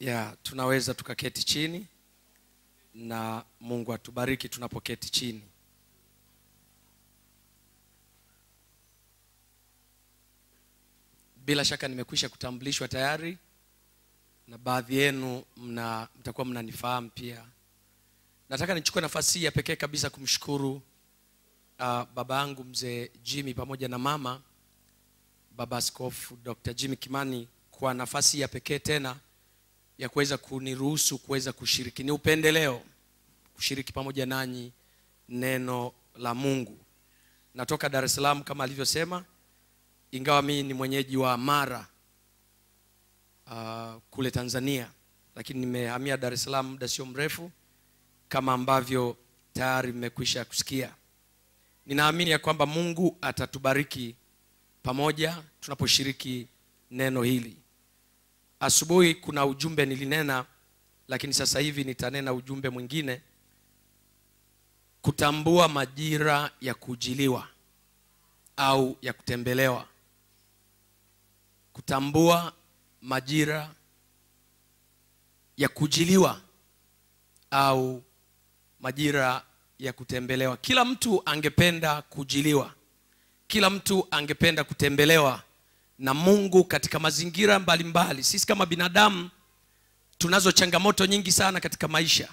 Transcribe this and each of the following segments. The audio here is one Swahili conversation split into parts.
ya tunaweza tukaketi chini na mungu atubariki tunapoketi chini bila shaka nimekwisha kutambulishwa tayari na baadhi yenu mna mtakuwa mnanifahamu pia nataka nichukue nafasi hii ya pekee kabisa kumshukuru uh, baba yangu mzee jimmy pamoja na mama baba askofu dr jimmy kimani kwa nafasi ya pekee tena ya kuweza kuniruhusu kuweza kushiriki ni upendeleo kushiriki pamoja nanyi neno la mungu natoka dar es salaam kama alivyosema ingawa mii ni mwenyeji wa mara uh, kule tanzania lakini nimehamia dar es salaam muda sio mrefu kama ambavyo tayari mmekwisha kusikia ninaamini ya kwamba mungu atatubariki pamoja tunaposhiriki neno hili asubuhi kuna ujumbe nilinena lakini sasa hivi nitanena ujumbe mwingine kutambua majira ya kujiliwa au ya kutembelewa kutambua majira ya kujiliwa au majira ya kutembelewa kila mtu angependa kujiliwa kila mtu angependa kutembelewa na mungu katika mazingira mbalimbali mbali. sisi kama binadamu tunazo changamoto nyingi sana katika maisha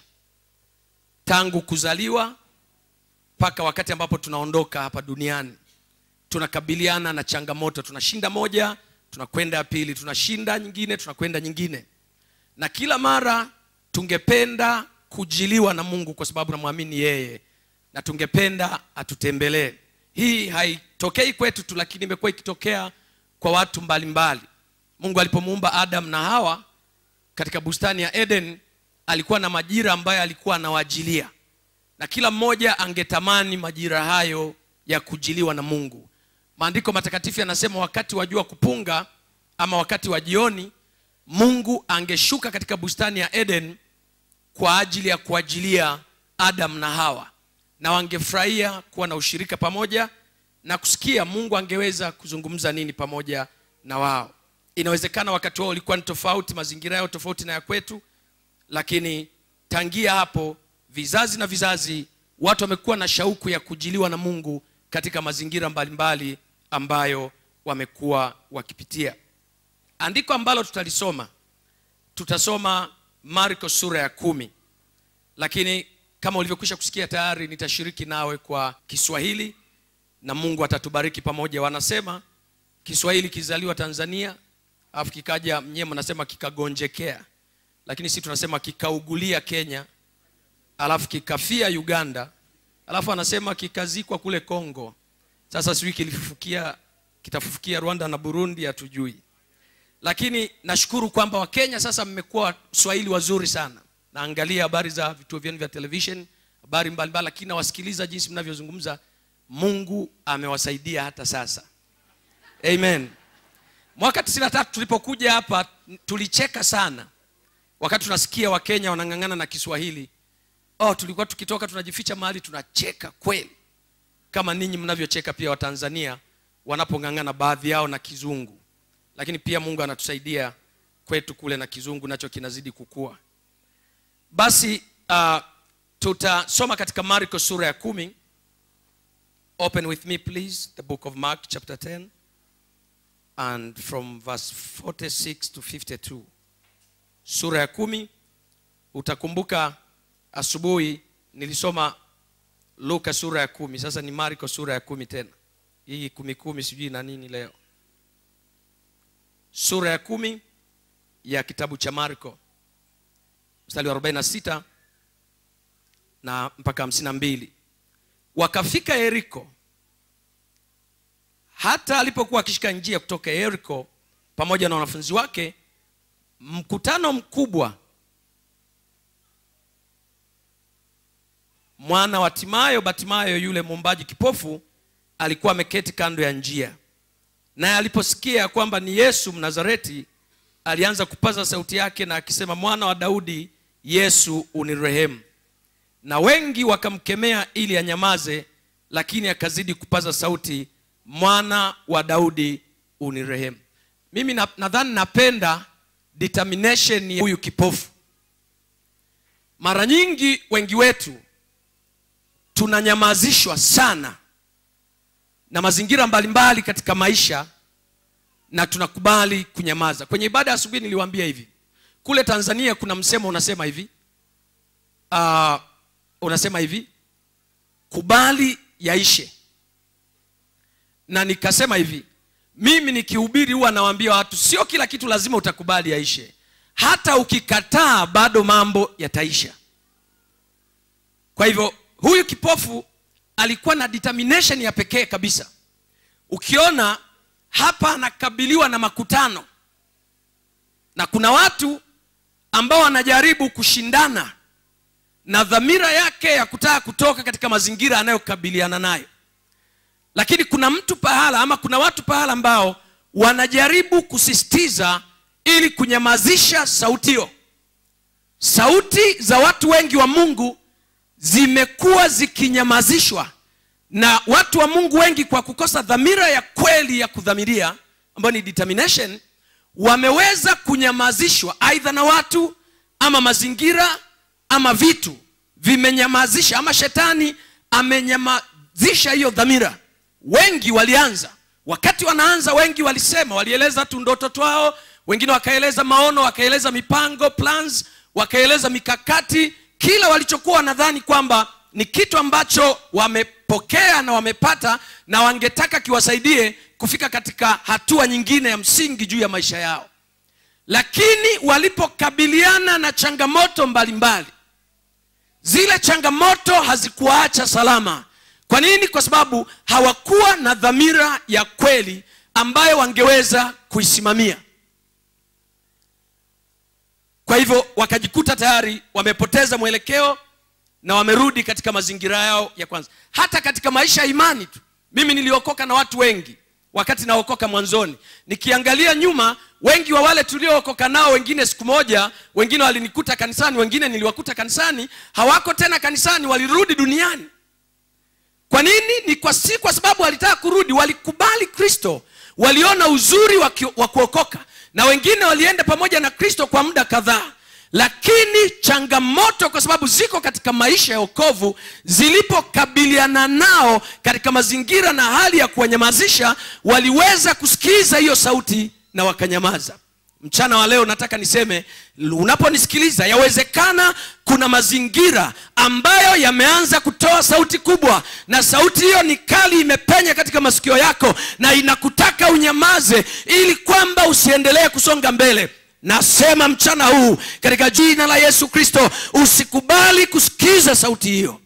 tangu kuzaliwa mpaka wakati ambapo tunaondoka hapa duniani tunakabiliana na changamoto tunashinda moja tunakwenda ya pili tunashinda nyingine tunakwenda nyingine na kila mara tungependa kujiliwa na mungu kwa sababu namwamini yeye na tungependa atutembelee hii haitokei kwetu tu lakini imekuwa ikitokea kwa watu mbalimbali mbali. mungu alipomuumba adam na hawa katika bustani ya eden alikuwa na majira ambayo alikuwa anawajilia na kila mmoja angetamani majira hayo ya kujiliwa na mungu maandiko matakatifu yanasema wakati wa jua kupunga ama wakati wa jioni mungu angeshuka katika bustani ya eden kwa ajili ya kuajilia adam na hawa na wangefurahia kuwa na ushirika pamoja na kusikia mungu angeweza kuzungumza nini pamoja na wao inawezekana wakati wao ulikuwa ni tofauti mazingira yao tofauti na ya kwetu lakini tangia hapo vizazi na vizazi watu wamekuwa na shauku ya kujiliwa na mungu katika mazingira mbalimbali mbali ambayo wamekuwa wakipitia andiko ambalo tutalisoma tutasoma marko sura ya kumi lakini kama ulivyokwisha kusikia tayari nitashiriki nawe kwa kiswahili na mungu atatubariki pamoja wanasema kiswahili kizaliwa tanzania alafu kikaja mnyewe mnasema kikagonjekea lakini si tunasema kikaugulia kenya alafu kikafia uganda alafu anasema kikazikwa kule congo sasa sijui kilifufukia kitafufukia rwanda na burundi hatujui lakini nashukuru kwamba wakenya sasa mmekuwa swahili wazuri sana naangalia habari za vituo vyenu vya television habari mbalimbali lakini nawasikiliza jinsi mnavyozungumza mungu amewasaidia hata sasa amen mwaka 93 tulipokuja hapa tulicheka sana wakati tunasikia wakenya wanang'ang'ana na kiswahili oh tulikuwa tukitoka tunajificha mahali tunacheka kweli kama ninyi mnavyocheka pia watanzania wanapong'ang'ana baadhi yao na kizungu lakini pia mungu anatusaidia kwetu kule na kizungu nacho kinazidi kukua basi uh, tutasoma katika marko sura ya kumi open with me please the book of mark chapter 10 and from verse 46 to 52 sura ya kumi utakumbuka asubuhi nilisoma luka sura ya kumi sasa ni marko sura ya kumi tena hii kumi kumi sijui na nini leo sura ya kumi ya kitabu cha marko mstari wa 46 na mpaka 52 wakafika yeriko hata alipokuwa akishika njia kutoka yeriko pamoja na wanafunzi wake mkutano mkubwa mwana wa timayo batimayo yule mwombaji kipofu alikuwa ameketi kando ya njia naye aliposikia kwamba ni yesu mnazareti alianza kupaza sauti yake na akisema mwana wa daudi yesu unirehemu na wengi wakamkemea ili anyamaze lakini akazidi kupaza sauti mwana wa daudi unirehemu mimi na- nadhani napenda determination ya huyu kipofu mara nyingi wengi wetu tunanyamazishwa sana na mazingira mbalimbali katika maisha na tunakubali kunyamaza kwenye ibada ya asubuhi niliwaambia hivi kule tanzania kuna msemo unasema hivi uh, unasema hivi kubali yaishe na nikasema hivi mimi nikihubiri huwa nawaambia watu sio kila kitu lazima utakubali yaishe hata ukikataa bado mambo yataisha kwa hivyo huyu kipofu alikuwa na determination ya pekee kabisa ukiona hapa anakabiliwa na makutano na kuna watu ambao wanajaribu kushindana na dhamira yake ya kutaka kutoka katika mazingira anayokabiliana nayo lakini kuna mtu pahala ama kuna watu pahala ambao wanajaribu kusisitiza ili kunyamazisha sauti hiyo sauti za watu wengi wa mungu zimekuwa zikinyamazishwa na watu wa mungu wengi kwa kukosa dhamira ya kweli ya kudhamiria ambayo ni determination wameweza kunyamazishwa aidha na watu ama mazingira ama vitu vimenyamazisha ama shetani amenyamazisha hiyo dhamira wengi walianza wakati wanaanza wengi walisema walieleza tu ndoto twao wengine wakaeleza maono wakaeleza mipango plans wakaeleza mikakati kila walichokuwa wanadhani kwamba ni kitu ambacho wamepokea na wamepata na wangetaka kiwasaidie kufika katika hatua nyingine ya msingi juu ya maisha yao lakini walipokabiliana na changamoto mbalimbali mbali, zile changamoto hazikuwaacha salama kwa nini kwa sababu hawakuwa na dhamira ya kweli ambayo wangeweza kuisimamia kwa hivyo wakajikuta tayari wamepoteza mwelekeo na wamerudi katika mazingira yao ya kwanza hata katika maisha ya imani tu mimi niliokoka na watu wengi wakati naokoka mwanzoni nikiangalia nyuma wengi wa wale tuliookoka nao wengine siku moja wengine walinikuta kanisani wengine niliwakuta kanisani hawako tena kanisani walirudi duniani kwa nini ni kwa si kwa sababu walitaka kurudi walikubali kristo waliona uzuri wa, ki, wa kuokoka na wengine walienda pamoja na kristo kwa muda kadhaa lakini changamoto kwa sababu ziko katika maisha ya okovu zilipokabiliana nao katika mazingira na hali ya kuwanyamazisha waliweza kusikiza hiyo sauti na wakanyamaza mchana wa leo nataka niseme unaponisikiliza yawezekana kuna mazingira ambayo yameanza kutoa sauti kubwa na sauti hiyo ni kali imepenya katika masikio yako na inakutaka unyamaze ili kwamba usiendelee kusonga mbele nasema mchana huu katika jina la yesu kristo usikubali kusikiza sauti hiyo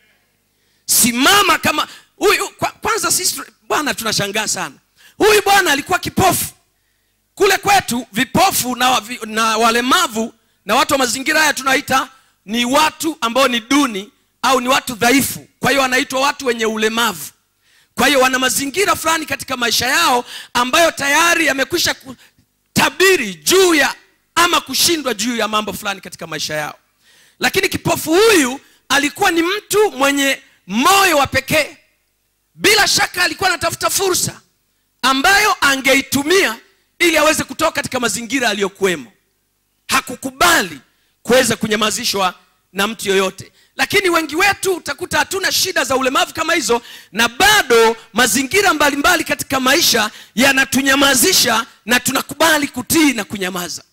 simama kama huyu kwa, kwanza sisi bwana tunashangaa sana huyu bwana alikuwa kipofu kule kwetu vipofu na, wavi, na walemavu na watu wa mazingira haya tunaita ni watu ambao ni duni au ni watu dhaifu kwa hiyo wanaitwa watu wenye ulemavu kwa hiyo wana mazingira fulani katika maisha yao ambayo tayari yamekwisha kutabiri juu ya ama kushindwa juu ya mambo fulani katika maisha yao lakini kipofu huyu alikuwa ni mtu mwenye moyo wa pekee bila shaka alikuwa anatafuta fursa ambayo angeitumia ili aweze kutoka katika mazingira aliyokuwemo hakukubali kuweza kunyamazishwa na mtu yoyote lakini wengi wetu utakuta hatuna shida za ulemavu kama hizo na bado mazingira mbalimbali mbali katika maisha yanatunyamazisha na tunakubali kutii na kunyamaza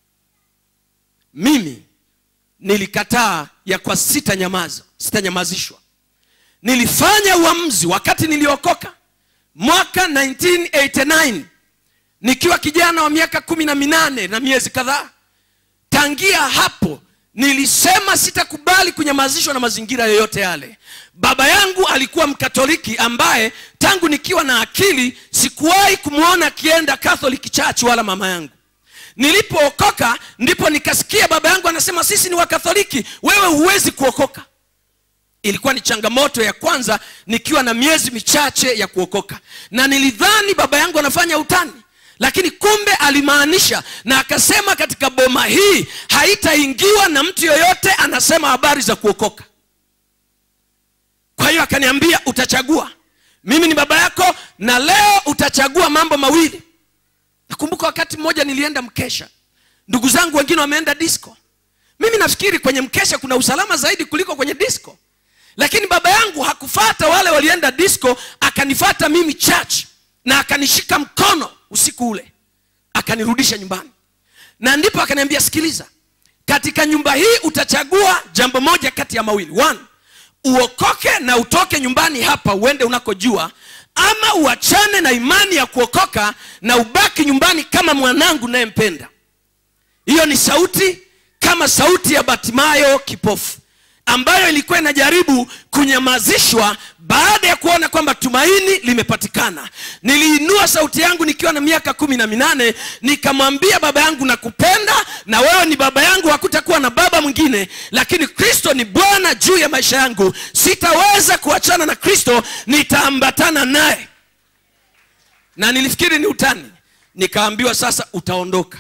mimi nilikataa ya kwa sitanyamaza sitanyamazishwa nilifanya uamuzi wakati niliokoka mwaka 1989 nikiwa kijana wa miaka kumi na minane na miezi kadhaa tangia hapo nilisema sitakubali kunyamazishwa na mazingira yoyote yale baba yangu alikuwa mkatoliki ambaye tangu nikiwa na akili sikuwahi kumwona akienda catholic church wala mama yangu nilipookoka ndipo nikasikia baba yangu anasema sisi ni wakatholiki wewe huwezi kuokoka ilikuwa ni changamoto ya kwanza nikiwa na miezi michache ya kuokoka na nilidhani baba yangu anafanya utani lakini kumbe alimaanisha na akasema katika boma hii haitaingiwa na mtu yoyote anasema habari za kuokoka kwa hiyo akaniambia utachagua mimi ni baba yako na leo utachagua mambo mawili nakumbuka wakati mmoja nilienda mkesha ndugu zangu wengine wameenda disco mimi nafikiri kwenye mkesha kuna usalama zaidi kuliko kwenye disco lakini baba yangu hakufata wale walienda disco akanifata mimi church na akanishika mkono usiku ule akanirudisha nyumbani na ndipo akaniambia sikiliza katika nyumba hii utachagua jambo moja kati ya mawili one uokoke na utoke nyumbani hapa uende unakojua ama uachane na imani ya kuokoka na ubaki nyumbani kama mwanangu nayempenda hiyo ni sauti kama sauti ya batimayo kipofu ambayo ilikuwa inajaribu kunyamazishwa baada ya kuona kwamba tumaini limepatikana niliinua sauti yangu nikiwa na miaka kumi na minane nikamwambia baba yangu nakupenda na wewe ni baba yangu hakutakuwa na baba mwingine lakini kristo ni bwana juu ya maisha yangu sitaweza kuachana na kristo nitaambatana naye na nilifikiri ni utani nikaambiwa sasa utaondoka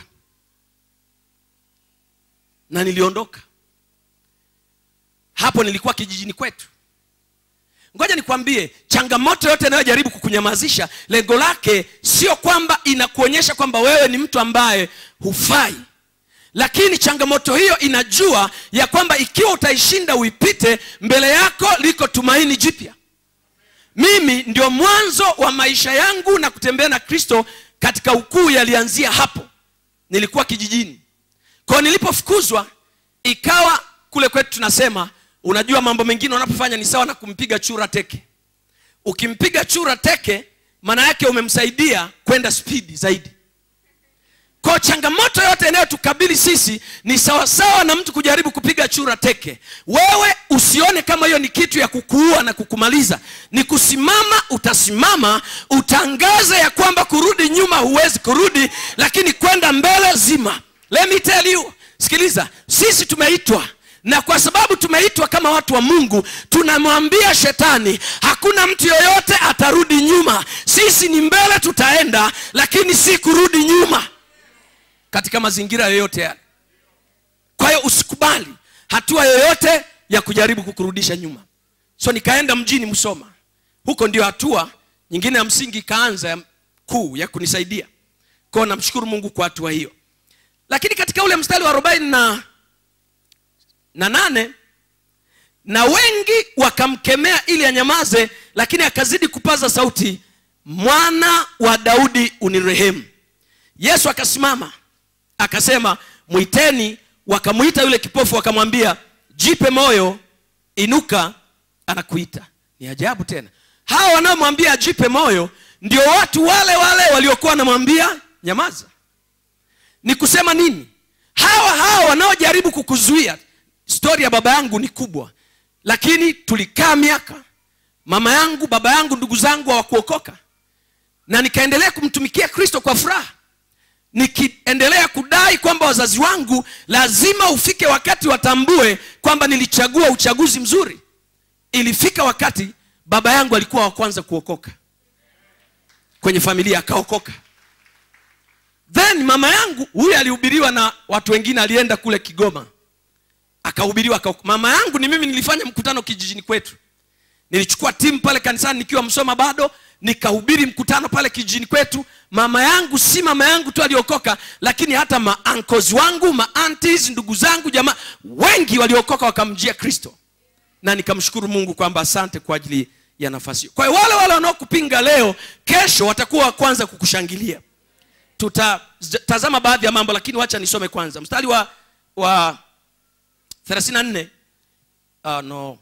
na niliondoka hapo nilikuwa kijijini kwetu ngoja nikwambie changamoto yote inayojaribu kukunyamazisha lengo lake sio kwamba inakuonyesha kwamba wewe ni mtu ambaye hufai lakini changamoto hiyo inajua ya kwamba ikiwa utaishinda uipite mbele yako liko tumaini jipya mimi ndio mwanzo wa maisha yangu na kutembea na kristo katika ukuu yalianzia hapo nilikuwa kijijini kwao nilipofukuzwa ikawa kule kwetu tunasema unajua mambo mengine unapofanya ni sawa na kumpiga chura teke ukimpiga chura teke maana yake umemsaidia kwenda spidi zaidi kwa changamoto yote inayotukabili sisi ni sawasawa na mtu kujaribu kupiga chura teke wewe usione kama hiyo ni kitu ya kukuua na kukumaliza ni kusimama utasimama utangaze ya kwamba kurudi nyuma huwezi kurudi lakini kwenda mbele zima let me tell you sikiliza sisi tumeitwa na kwa sababu tumeitwa kama watu wa mungu tunamwambia shetani hakuna mtu yoyote atarudi nyuma sisi ni mbele tutaenda lakini si kurudi nyuma katika mazingira yoyote yale kwa hiyo usikubali hatua yoyote ya kujaribu kukurudisha nyuma so nikaenda mjini msoma huko ndio hatua nyingine ya msingi ikaanza ya kuu ya kunisaidia kwao namshukuru mungu kwa hatua hiyo lakini katika ule mstari wa arobaini na na nane na wengi wakamkemea ili anyamaze lakini akazidi kupaza sauti mwana wa daudi unirehemu yesu akasimama akasema mwiteni wakamwita yule kipofu wakamwambia jipe moyo inuka anakuita ni ajabu tena hawa wanaomwambia ajipe moyo ndio watu wale wale waliokuwa wanamwambia nyamaza ni kusema nini hawa hawa wanaojaribu kukuzuia stori ya baba yangu ni kubwa lakini tulikaa miaka mama yangu baba yangu ndugu zangu hawakuokoka na nikaendelea kumtumikia kristo kwa furaha nikiendelea kudai kwamba wazazi wangu lazima ufike wakati watambue kwamba nilichagua uchaguzi mzuri ilifika wakati baba yangu alikuwa wa kwanza kuokoka kwenye familia akaokoka then mama yangu huyu alihubiriwa na watu wengine alienda kule kigoma akahubiriwa aka, mama yangu ni mimi nilifanya mkutano kijijini kwetu nilichukua timu pale kanisani nikiwa msoma bado nikahubiri mkutano pale kijijini kwetu mama yangu si mama yangu tu aliokoka lakini hata maankos wangu maantis ndugu zangu jamaa wengi waliokoka wakamjia kristo na nikamshukuru mungu kwamba asante kwa ajili ya nafasi hiyo kwa hiyo wale wale wanaokupinga leo kesho watakuwa wa kwanza kukushangilia tutatazama baadhi ya mambo lakini wacha nisome kwanza mstari wa wa 34 uh, no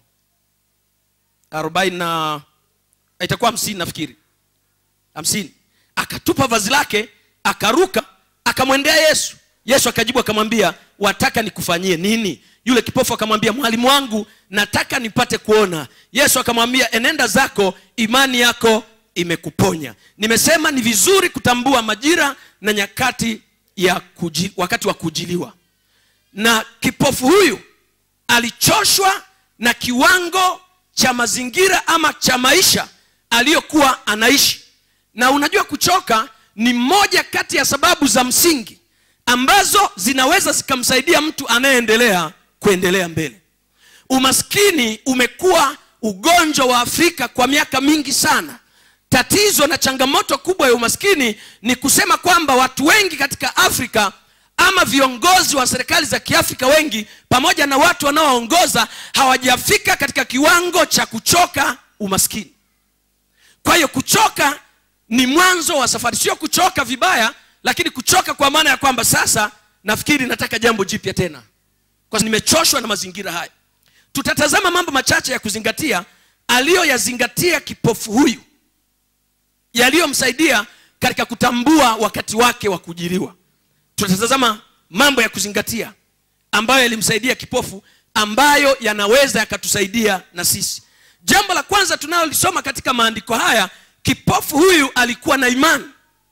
40 na itakuwa hamsini nafikiri hamsini akatupa vazi lake akaruka akamwendea yesu yesu akajibu akamwambia wataka nikufanyie nini yule kipofu akamwambia mwalimu wangu nataka nipate kuona yesu akamwambia enenda zako imani yako imekuponya nimesema ni vizuri kutambua majira na nyakati ya kuji, wakati wa kujiliwa na kipofu huyu alichoshwa na kiwango cha mazingira ama cha maisha aliyokuwa anaishi na unajua kuchoka ni moja kati ya sababu za msingi ambazo zinaweza zikamsaidia mtu anayeendelea kuendelea mbele umaskini umekuwa ugonjwa wa afrika kwa miaka mingi sana tatizo na changamoto kubwa ya umaskini ni kusema kwamba watu wengi katika afrika ama viongozi wa serikali za kiafrika wengi pamoja na watu wanaoongoza hawajafika katika kiwango cha kuchoka umaskini kwa hiyo kuchoka ni mwanzo wa safari sio kuchoka vibaya lakini kuchoka kwa maana ya kwamba sasa nafikiri nataka jambo jipya tena kwa sababu nimechoshwa na mazingira haya tutatazama mambo machache ya kuzingatia aliyoyazingatia kipofu huyu yaliyomsaidia katika kutambua wakati wake wa kujiriwa tutatazama mambo ya kuzingatia ambayo yalimsaidia kipofu ambayo yanaweza yakatusaidia na sisi jambo la kwanza tunalolisoma katika maandiko haya kipofu huyu alikuwa na imani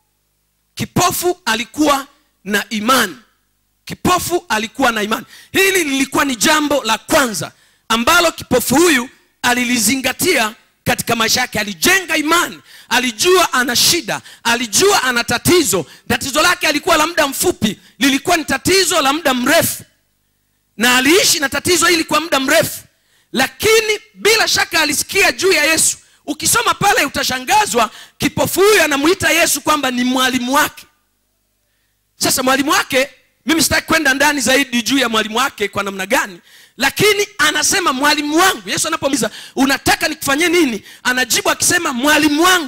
kipofu alikuwa na imani kipofu alikuwa na imani hili lilikuwa ni jambo la kwanza ambalo kipofu huyu alilizingatia katika maisha yake alijenga imani alijua ana shida alijua ana tatizo tatizo lake alikuwa la muda mfupi lilikuwa ni tatizo la muda mrefu na aliishi na tatizo hili kwa muda mrefu lakini bila shaka alisikia juu ya yesu ukisoma pale utashangazwa kipofu huyu anamuita yesu kwamba ni mwalimu wake sasa mwalimu wake mimi sitaki kwenda ndani zaidi juu ya mwalimu wake kwa namna gani lakini anasema mwalimu wangu yesu anapomuuliza unataka nikufanyie nini anajibu akisema mwalimu wangu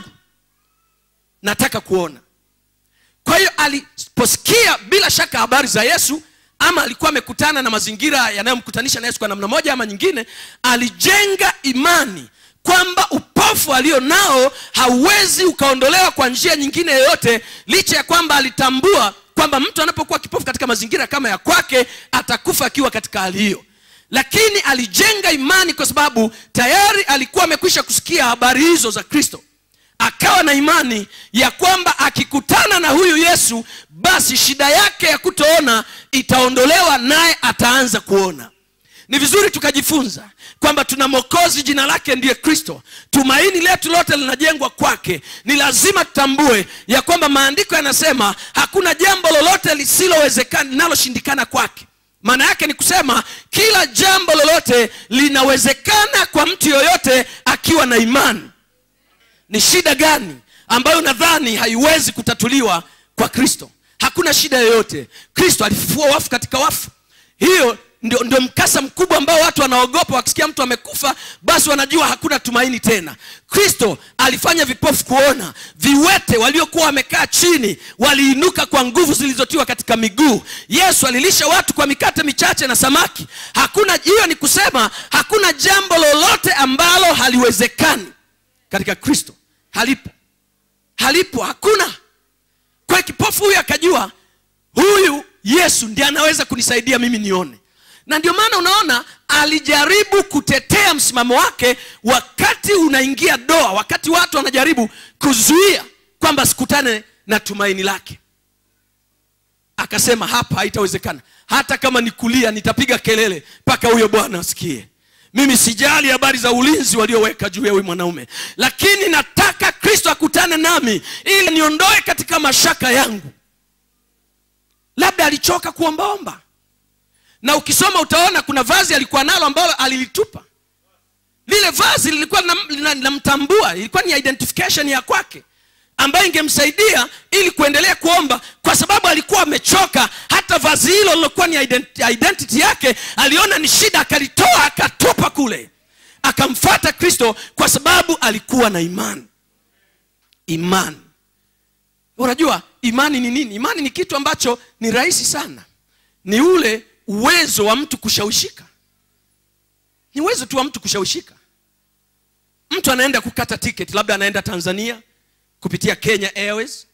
nataka kuona kwa hiyo aliposikia bila shaka habari za yesu ama alikuwa amekutana na mazingira yanayomkutanisha na yesu kwa namna moja ama nyingine alijenga imani kwamba upofu alio nao hauwezi ukaondolewa kwa njia nyingine yoyote licha ya kwamba alitambua kwamba mtu anapokuwa kipofu katika mazingira kama ya kwake atakufa akiwa katika hali hiyo lakini alijenga imani kwa sababu tayari alikuwa amekwisha kusikia habari hizo za kristo akawa na imani ya kwamba akikutana na huyu yesu basi shida yake ya kutoona itaondolewa naye ataanza kuona ni vizuri tukajifunza kwamba tuna mokozi jina lake ndiye kristo tumaini letu lote linajengwa kwake ni lazima tutambue ya kwamba maandiko yanasema hakuna jambo lolote lisilowezekana linaloshindikana kwake maana yake ni kusema kila jambo lolote linawezekana kwa mtu yoyote akiwa na imani ni shida gani ambayo nadhani haiwezi kutatuliwa kwa kristo hakuna shida yoyote kristo alifufua wafu katika wafu hiyo ndio, ndio mkasa mkubwa ambao watu wanaogopa wakisikia mtu amekufa basi wanajua hakuna tumaini tena kristo alifanya vipofu kuona viwete waliokuwa wamekaa chini waliinuka kwa nguvu zilizotiwa katika miguu yesu alilisha watu kwa mikate michache na samaki hakuna hiyo ni kusema hakuna jambo lolote ambalo haliwezekani katika kristo halipo halipo hakuna kwa kipofu huyu akajua huyu yesu ndiye anaweza kunisaidia mimi nione na ndio maana unaona alijaribu kutetea msimamo wake wakati unaingia doa wakati watu wanajaribu kuzuia kwamba sikutane na tumaini lake akasema hapa haitawezekana hata kama nikulia nitapiga kelele mpaka huyo bwana asikie mimi sijali habari za ulinzi walioweka juu ya huyu mwanaume lakini nataka kristo akutane nami ili niondoe katika mashaka yangu labda alichoka kuombaomba na ukisoma utaona kuna vazi alikuwa nalo ambalo alilitupa lile vazi lilikuwa linamtambua ilikuwa ni identification ya kwake ambayo ingemsaidia ili kuendelea kuomba kwa sababu alikuwa amechoka hata vazi hilo lilokuwa ni ident- identity yake aliona ni shida akalitoa akatupa kule akamfata kristo kwa sababu alikuwa na imani imani unajua imani ni nini imani ni kitu ambacho ni rahisi sana ni ule uwezo wa mtu kushawishika ni uwezo tu wa mtu kushawishika mtu anaenda kukata tiketi labda anaenda tanzania kupitia kenya airways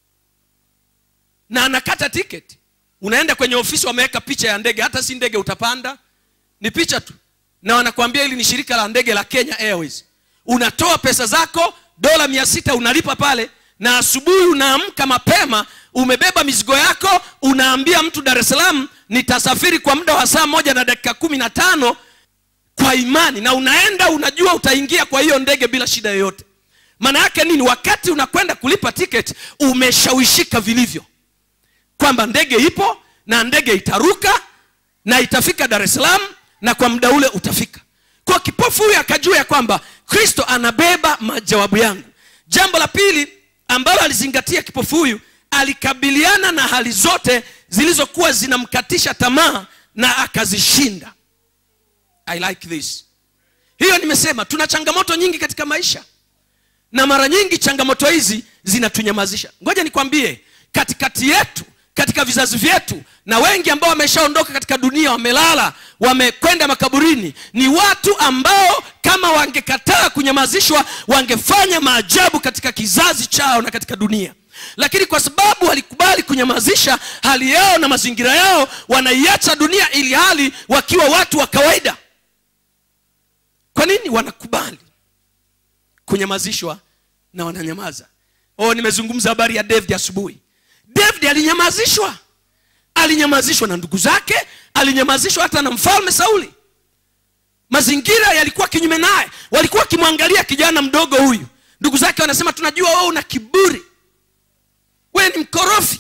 na anakata tiketi unaenda kwenye ofisi wameweka picha ya ndege hata si ndege utapanda ni picha tu na wanakuambia hili ni shirika la ndege la kenya airways unatoa pesa zako dola mia sita unalipa pale na asubuhi unaamka mapema umebeba mizigo yako unaambia mtu dar es salaam nitasafiri kwa muda wa saa moja na dakika kumi na tano kwa imani na unaenda unajua utaingia kwa hiyo ndege bila shida yoyote maana yake nini wakati unakwenda kulipa tiketi umeshawishika vilivyo kwamba ndege ipo na ndege itaruka na itafika dar es salaam na kwa muda ule utafika kwa kipofu huyu akajua ya kwamba kristo anabeba majawabu yangu jambo la pili ambalo alizingatia kipofu huyu alikabiliana na hali zote zilizokuwa zinamkatisha tamaa na akazishinda i like this hiyo nimesema tuna changamoto nyingi katika maisha na mara nyingi changamoto hizi zinatunyamazisha ngoja nikwambie katikati yetu katika vizazi vyetu na wengi ambao wameshaondoka katika dunia wamelala wamekwenda makaburini ni watu ambao kama wangekataa kunyamazishwa wangefanya maajabu katika kizazi chao na katika dunia lakini kwa sababu walikubali kunyamazisha hali yao na mazingira yao wanaiacha dunia ili hali wakiwa watu wa kawaida kwa nini wanakubali kunyamazishwa na wananyamaza oh nimezungumza habari ya david asubuhi david alinyamazishwa alinyamazishwa na ndugu zake alinyamazishwa hata na mfalme sauli mazingira yalikuwa kinyume naye walikuwa wakimwangalia kijana mdogo huyu ndugu zake wanasema tunajua wewe una kiburi wewe ni mkorofi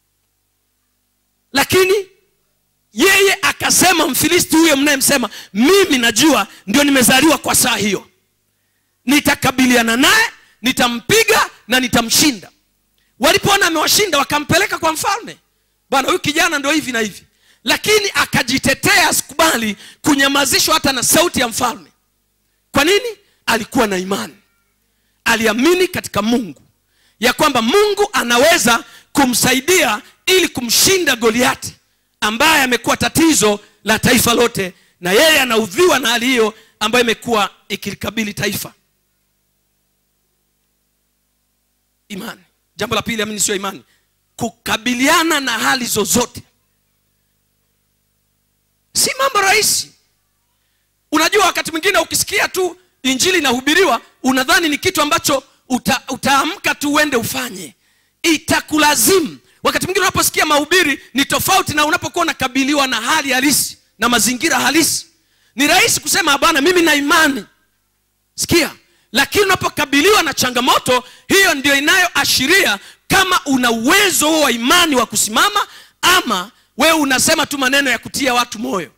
lakini yeye akasema mfilisti huyo mnayemsema mimi najua ndio nimezaliwa kwa saa hiyo nitakabiliana naye nitampiga na nitamshinda walipoona amewashinda wakampeleka kwa mfalme bwana huyu kijana ndio hivi na hivi lakini akajitetea asikubali kunyamazishwa hata na sauti ya mfalme kwa nini alikuwa na imani aliamini katika mungu ya kwamba mungu anaweza kumsaidia ili kumshinda goliati ambaye amekuwa tatizo la taifa lote na yeye anaudhiwa na hali hiyo ambayo imekuwa ikilikabili taifa imani jambo la pili amini sio imani kukabiliana na hali zozote si mambo rahisi unajua wakati mwingine ukisikia tu injili inahubiriwa unadhani ni kitu ambacho uta, utaamka tu uende ufanye itakulazimu wakati mwingine unaposikia mahubiri ni tofauti na unapokuwa unakabiliwa na hali halisi na mazingira halisi ni rahisi kusema bwana mimi na imani sikia lakini unapokabiliwa na changamoto hiyo ndio inayoashiria kama una uwezo huo wa imani wa kusimama ama wewe unasema tu maneno ya kutia watu moyo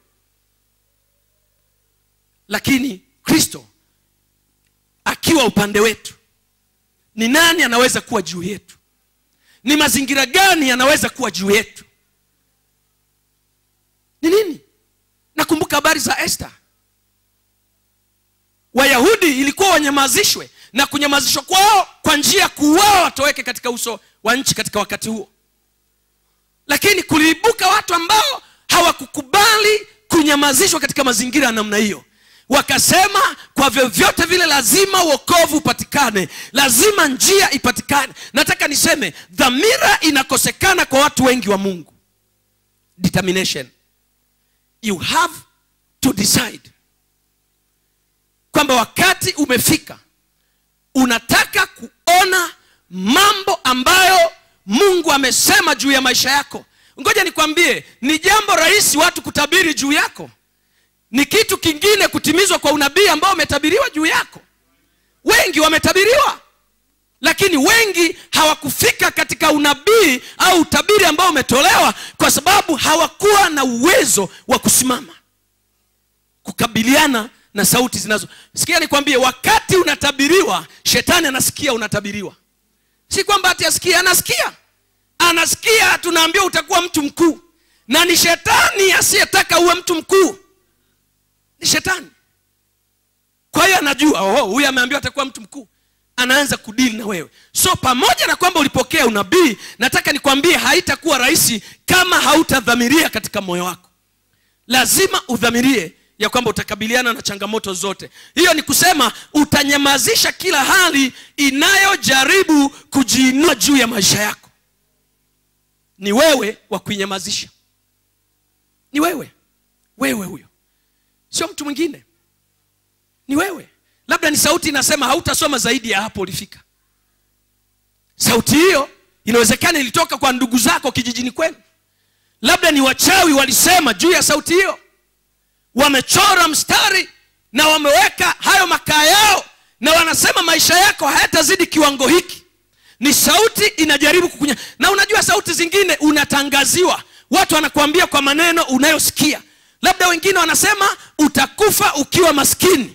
lakini kristo akiwa upande wetu ni nani anaweza kuwa juu yetu ni mazingira gani yanaweza kuwa juu yetu ni nini nakumbuka habari za esta wayahudi ilikuwa wanyamazishwe na kunyamazishwa kwao kwa njia ya kuuawa watoweke katika uso wa nchi katika wakati huo lakini kuliibuka watu ambao hawakukubali kunyamazishwa katika mazingira ya namna hiyo wakasema kwa vyovyote vile lazima uokovu upatikane lazima njia ipatikane nataka niseme dhamira inakosekana kwa watu wengi wa mungu determination you have to decide kwamba wakati umefika unataka kuona mambo ambayo mungu amesema juu ya maisha yako ngoja nikwambie ni jambo rahisi watu kutabiri juu yako ni kitu kingine kutimizwa kwa unabii ambao umetabiriwa juu yako wengi wametabiriwa lakini wengi hawakufika katika unabii au utabiri ambao umetolewa kwa sababu hawakuwa na uwezo wa kusimama kukabiliana na sauti zinazo sikia nikwambie wakati unatabiriwa shetani anasikia unatabiriwa si kwamba ati asikia anasikia anasikia tunaambia utakuwa mtu mkuu na ni shetani asiyetaka uwe mtu mkuu ni shetani kwa hiyo anajua oh, huyu ameambiwa atakuwa mtu mkuu anaanza kudili na wewe so pamoja na kwamba ulipokea unabii nataka nikwambie haitakuwa rahisi kama hautadhamiria katika moyo wako lazima udhamirie ya kwamba utakabiliana na changamoto zote hiyo ni kusema utanyamazisha kila hali inayojaribu kujiinua juu ya maisha yako ni wewe wa kuinyamazisha ni wewe wewe huyo sio mtu mwingine ni wewe labda ni sauti inasema hautasoma zaidi ya hapo ulifika sauti hiyo inawezekana ilitoka kwa ndugu zako kijijini kwenu labda ni wachawi walisema juu ya sauti hiyo wamechora mstari na wameweka hayo makaa yao na wanasema maisha yako hayatazidi kiwango hiki ni sauti inajaribu kukunya na unajua sauti zingine unatangaziwa watu wanakuambia kwa maneno unayosikia labda wengine wanasema utakufa ukiwa maskini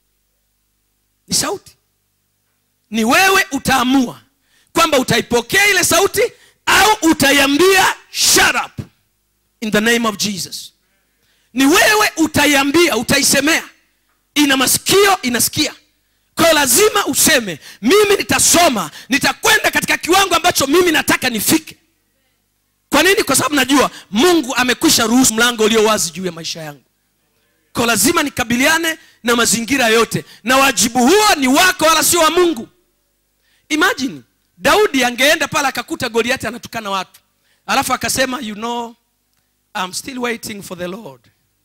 ni sauti ni wewe utaamua kwamba utaipokea ile sauti au utaiambia shut up in the name of jesus ni wewe utaiambia utaisemea ina masikio inasikia kwayo lazima useme mimi nitasoma nitakwenda katika kiwango ambacho mimi nataka nifike kwa nini kwa sababu najua mungu amekwisha ruhusu mlango ulio wazi juu ya maisha yangu kwa lazima nikabiliane na mazingira yote na wajibu huo ni wako wala sio wa mungu imagine daudi angeenda pale akakuta goliati anatukana watu alafu akasema you know I'm still waiting for the lord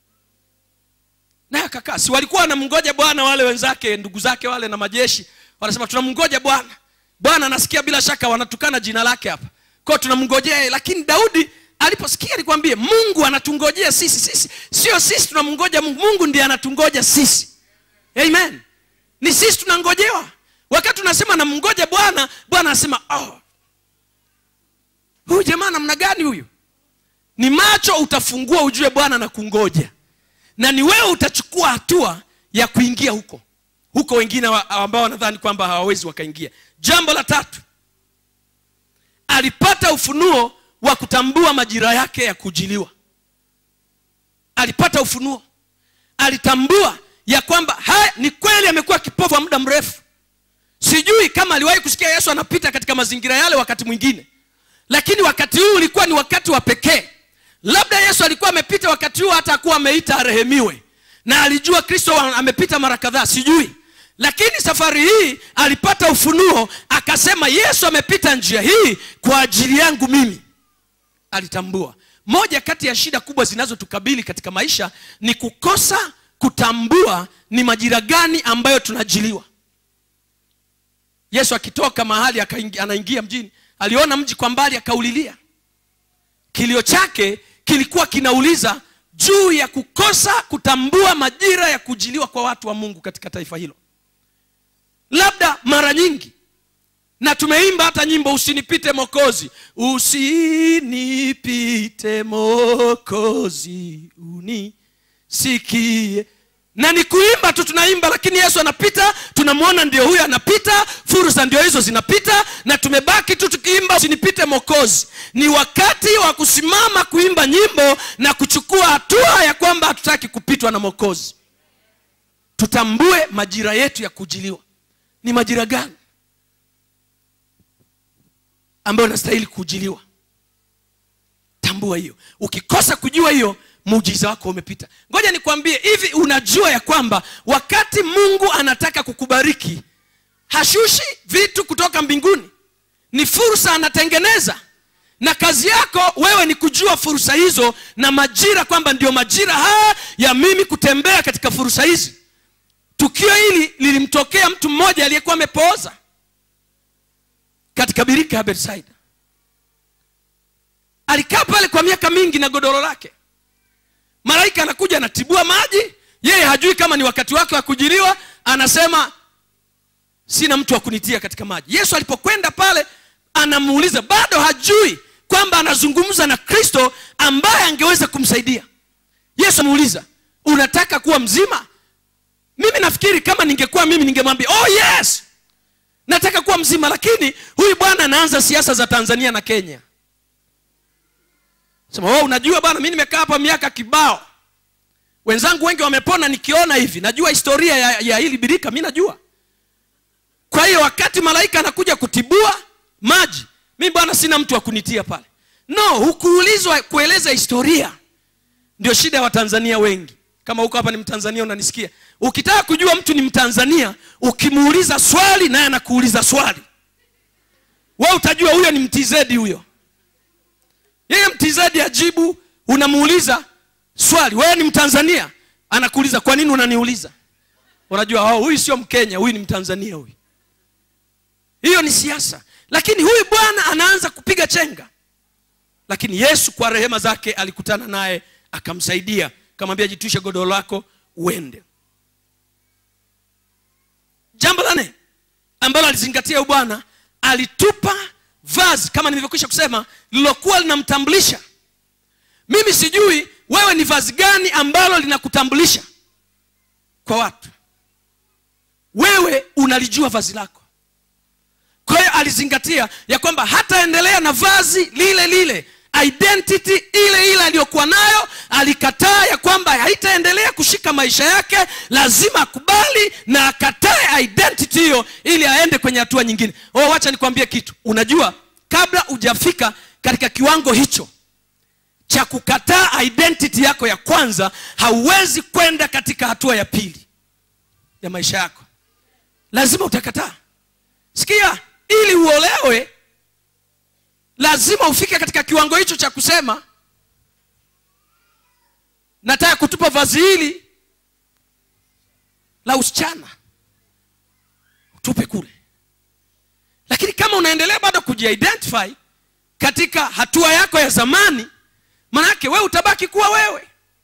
naye akakaa si walikuwa wanamngoja bwana wale wenzake ndugu zake wale na majeshi wanasema tunamngoja bwana bwana anasikia bila shaka wanatukana jina lake hapa kwao tunamngojea yeye lakini daudi aliposikia alikwambie mungu anatungojea sisi sisi sio sisi tunamngoja mungu mungu ndiye anatungoja sisi amen ni sisi tunangojewa wakati tunasema namngoja bwana bwana anasema oh, huyu jamaa namna gani huyu ni macho utafungua ujue bwana na kungoja na ni wewe utachukua hatua ya kuingia huko huko wengine wa- ambao wanadhani kwamba hawawezi wakaingia jambo la tatu alipata ufunuo wa kutambua majira yake ya kujiliwa alipata ufunuo alitambua ya kwamba haya ni kweli amekuwa kipofu wa muda mrefu sijui kama aliwahi kusikia yesu anapita katika mazingira yale wakati mwingine lakini wakati huu ulikuwa ni wakati wa pekee labda yesu alikuwa amepita wakati huu hata akuwa ameita arehemiwe na alijua kristo wa- amepita mara kadhaa sijui lakini safari hii alipata ufunuo akasema yesu amepita njia hii kwa ajili yangu mimi alitambua moja kati ya shida kubwa zinazotukabili katika maisha ni kukosa kutambua ni majira gani ambayo tunajiliwa yesu akitoka mahali akaingi- anaingia mjini aliona mji kwa mbali akaulilia kilio chake kilikuwa kinauliza juu ya kukosa kutambua majira ya kujiliwa kwa watu wa mungu katika taifa hilo labda mara nyingi na tumeimba hata nyimbo usinipite mokozi usinipite mokozi unisikie na ni kuimba tu tunaimba lakini yesu anapita tunamwona ndio huyo anapita fursa ndio hizo zinapita na tumebaki tu tukiimba usinipite mokozi ni wakati wa kusimama kuimba nyimbo na kuchukua hatua ya kwamba hatutaki kupitwa na mokozi tutambue majira yetu ya kujiliwa ni majira gani ambayo nastahili kujiliwa tambua hiyo ukikosa kujua hiyo muujiza wako umepita ngoja nikwambie hivi unajua ya kwamba wakati mungu anataka kukubariki hashushi vitu kutoka mbinguni ni fursa anatengeneza na kazi yako wewe ni kujua fursa hizo na majira kwamba ndio majira haya ya mimi kutembea katika fursa hizi tukio hili lilimtokea mtu mmoja aliyekuwa amepooza katika birika ya betsaida alikaa pale kwa miaka mingi na godoro lake malaika anakuja anatibua maji yeye hajui kama ni wakati wake wa kujiliwa anasema sina mtu wa kunitia katika maji yesu alipokwenda pale anamuuliza bado hajui kwamba anazungumza na kristo ambaye angeweza kumsaidia yesu amuuliza unataka kuwa mzima mimi nafikiri kama ningekuwa mimi ningemwambia oh yes nataka kuwa mzima lakini huyu bwana anaanza siasa za tanzania na kenya sema oh, unajua bwana mi nimekaa hapa miaka kibao wenzangu wengi wamepona nikiona hivi najua historia ya, ya hili birika mi najua kwa hiyo wakati malaika anakuja kutibua maji mi bwana sina mtu wa kunitia pale no hukuulizwa kueleza historia ndio shida ya watanzania wengi kama huko hapa ni mtanzania unanisikia ukitaka kujua mtu ni mtanzania ukimuuliza swali naye anakuuliza swali we utajua huyo ni mtizedi huyo yeye mtizedi ajibu unamuuliza swali wewe ni mtanzania anakuuliza kwa nini unaniuliza unajua oh, huyu sio mkenya huyu ni mtanzania huyu hiyo ni siasa lakini huyu bwana anaanza kupiga chenga lakini yesu kwa rehema zake alikutana naye akamsaidia akamwambia jitwishe godoro lako uende jambo la nne ambalo alizingatia huyu bwana alitupa vazi kama nilivyokwisha kusema lililokuwa linamtambulisha mimi sijui wewe ni vazi gani ambalo linakutambulisha kwa watu wewe unalijua vazi lako kwa hiyo alizingatia ya kwamba hataendelea na vazi lile lile identity ile ile aliyokuwa nayo alikataa ya kwamba haitaendelea kushika maisha yake lazima akubali na akatae identity hiyo ili aende kwenye hatua nyingine oh, wacha nikwambie kitu unajua kabla hujafika katika kiwango hicho cha kukataa identity yako ya kwanza hauwezi kwenda katika hatua ya pili ya maisha yako lazima utakataa sikia ili uolewe lazima ufike katika kiwango hicho cha kusema nataka kutupa vazi hili la usichana tupe kule lakini kama unaendelea bado kujiidentify katika hatua yako ya zamani manake wewe utabaki kuwa wewe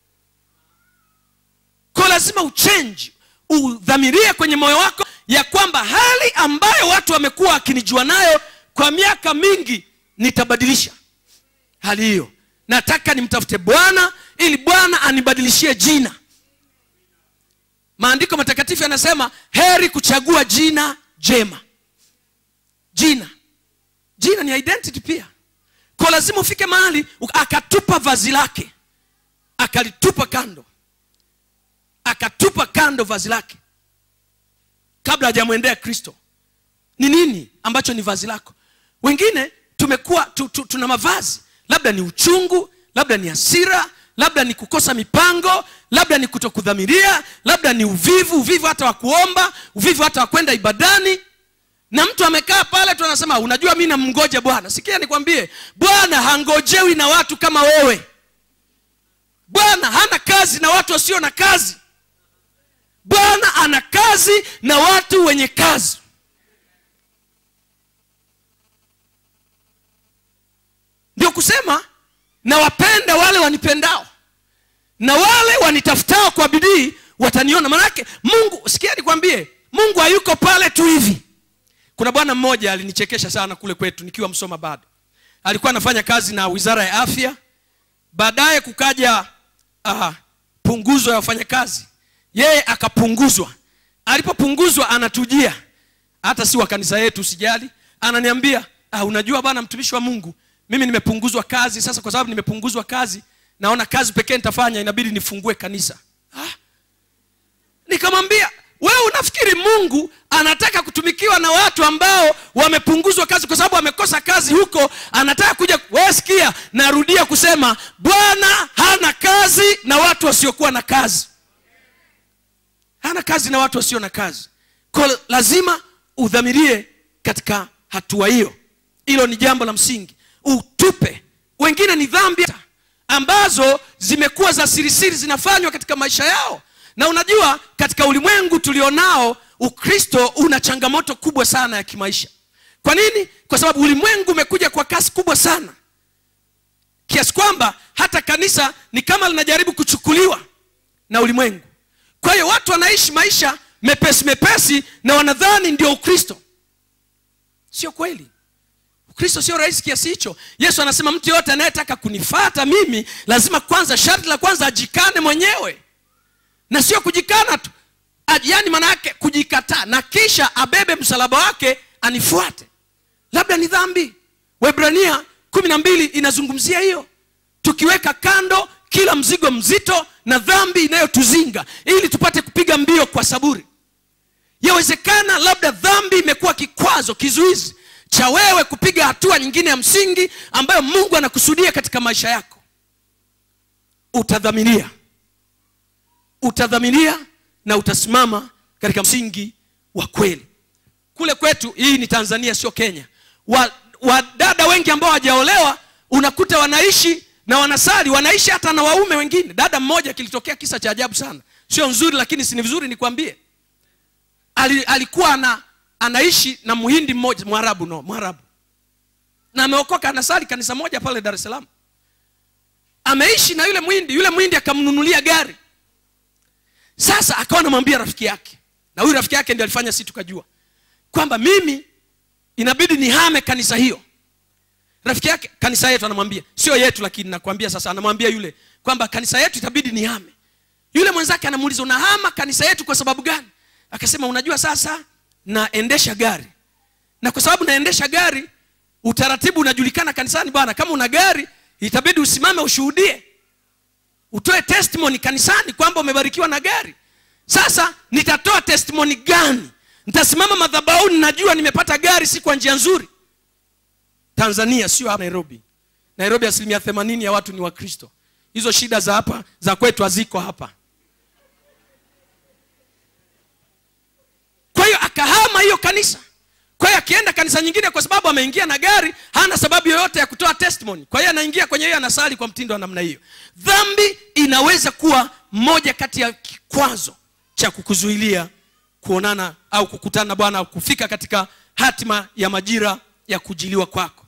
ko lazima uchenji udhamirie kwenye moyo wako ya kwamba hali ambayo watu wamekuwa wakinijua nayo kwa miaka mingi nitabadilisha hali hiyo nataka nimtafute bwana ili bwana anibadilishie jina maandiko matakatifu yanasema heri kuchagua jina jema jina jina ni identity pia ko lazima ufike mahali akatupa vazi lake akalitupa kando akatupa kando vazi lake kabla hajamwendea kristo ni nini ambacho ni vazi lako wengine tumekuwa tu, tu, tuna mavazi labda ni uchungu labda ni hasira labda ni kukosa mipango labda ni kutokudhamiria labda ni uvivu uvivu hata wa kuomba uvivu hata wa kwenda ibadani na mtu amekaa pale tu anasema unajua mi namngoja bwana sikia nikwambie bwana hangojewi na watu kama wewe bwana hana kazi na watu wasio na kazi bwana ana kazi na watu wenye kazi ndio kusema nawapenda wale wanipendao na wale wanitafutao kwa bidii wataniona manake mungu sikia nikwambie mungu hayuko pale tu hivi kuna bwana mmoja alinichekesha sana kule kwetu nikiwa msoma bado alikuwa anafanya kazi na wizara ya afya baadaye kukaja uh, punguzo ya wafanyakazi yeye akapunguzwa alipopunguzwa anatujia hata si wa kanisa yetu sijali ananiambia ah, unajua bana mtumishi wa mungu mimi nimepunguzwa kazi sasa kwa sababu nimepunguzwa kazi naona kazi pekee nitafanya inabidi nifungue kanisa ah. nikamwambia wewe unafikiri mungu anataka kutumikiwa na watu ambao wamepunguzwa kazi kwa sababu wamekosa kazi huko anataka kuja wewe sikia narudia kusema bwana hana kazi na watu wasiokuwa na kazi hana kazi na watu wasio na kazi ko lazima udhamirie katika hatua hiyo hilo ni jambo la msingi utupe wengine ni dhambi ambazo zimekuwa za sirisiri zinafanywa katika maisha yao na unajua katika ulimwengu tulionao ukristo una changamoto kubwa sana ya kimaisha kwa nini kwa sababu ulimwengu umekuja kwa kasi kubwa sana kiasi kwamba hata kanisa ni kama linajaribu kuchukuliwa na ulimwengu kwa hiyo watu wanaishi maisha mepesi mepesi na wanadhani ndio ukristo sio kweli ukristo sio rahisi kiasi hicho yesu anasema mtu yoyote anayetaka kunifata mimi lazima kwanza sharti la kwanza ajikane mwenyewe na sio kujikana tu yaani maana yake kujikataa na kisha abebe msalaba wake anifuate labda ni dhambi webrania kumi na mbili inazungumzia hiyo tukiweka kando kila mzigo mzito na dhambi inayotuzinga ili tupate kupiga mbio kwa saburi yawezekana labda dhambi imekuwa kikwazo kizuizi cha wewe kupiga hatua nyingine ya msingi ambayo mungu anakusudia katika maisha yako utadhamiria utadhamiria na utasimama katika msingi wa kweli kule kwetu hii ni tanzania sio kenya wadada wa wengi ambao hawajaolewa unakuta wanaishi na wanasali wanaishi hata na waume wengine dada mmoja kilitokea kisa cha ajabu sana sio nzuri lakini si ni vizuri nikwambie Ali, alikuwa ana, anaishi na muhindi mmoja mwarabu no mwarabu na ameokoka anasali kanisa moja pale dar es salaam ameishi na yule mwindi yule mwindi akamnunulia gari sasa akawa anamwambia rafiki yake na huyu rafiki yake ndio alifanya si tukajua kwamba mimi inabidi nihame kanisa hiyo rafiki yake kanisa yetu anamwambia sio yetu lakini nakwambia sasa anamwambia yule kwamba kanisa yetu itabidi nihame yule mwenzake anamuuliza unahama kanisa yetu kwa sababu gani akasema unajua sasa naendesha gari na kwa sababu naendesha gari utaratibu unajulikana kanisani bwana kama una gari itabidi usimame ushuhudie utoe testimony kanisani kwamba umebarikiwa na gari sasa nitatoa testimony gani nitasimama madhabauni najua nimepata gari si kwa njia nzuri tanzania sio hapa nairobi nairobi asilimia themanini ya watu ni wakristo hizo shida za hapa za kwetu haziko hapa kwa hiyo akahama hiyo kanisa kwa hiyo akienda kanisa nyingine kwa sababu ameingia na gari hana sababu yoyote ya kutoa testimony kwa hiyo anaingia kwenye hiyo anasali kwa mtindo wa namna hiyo dhambi inaweza kuwa moja kati ya kikwazo cha kukuzuilia kuonana au kukutana na bwana au kufika katika hatima ya majira ya kujiliwa kwako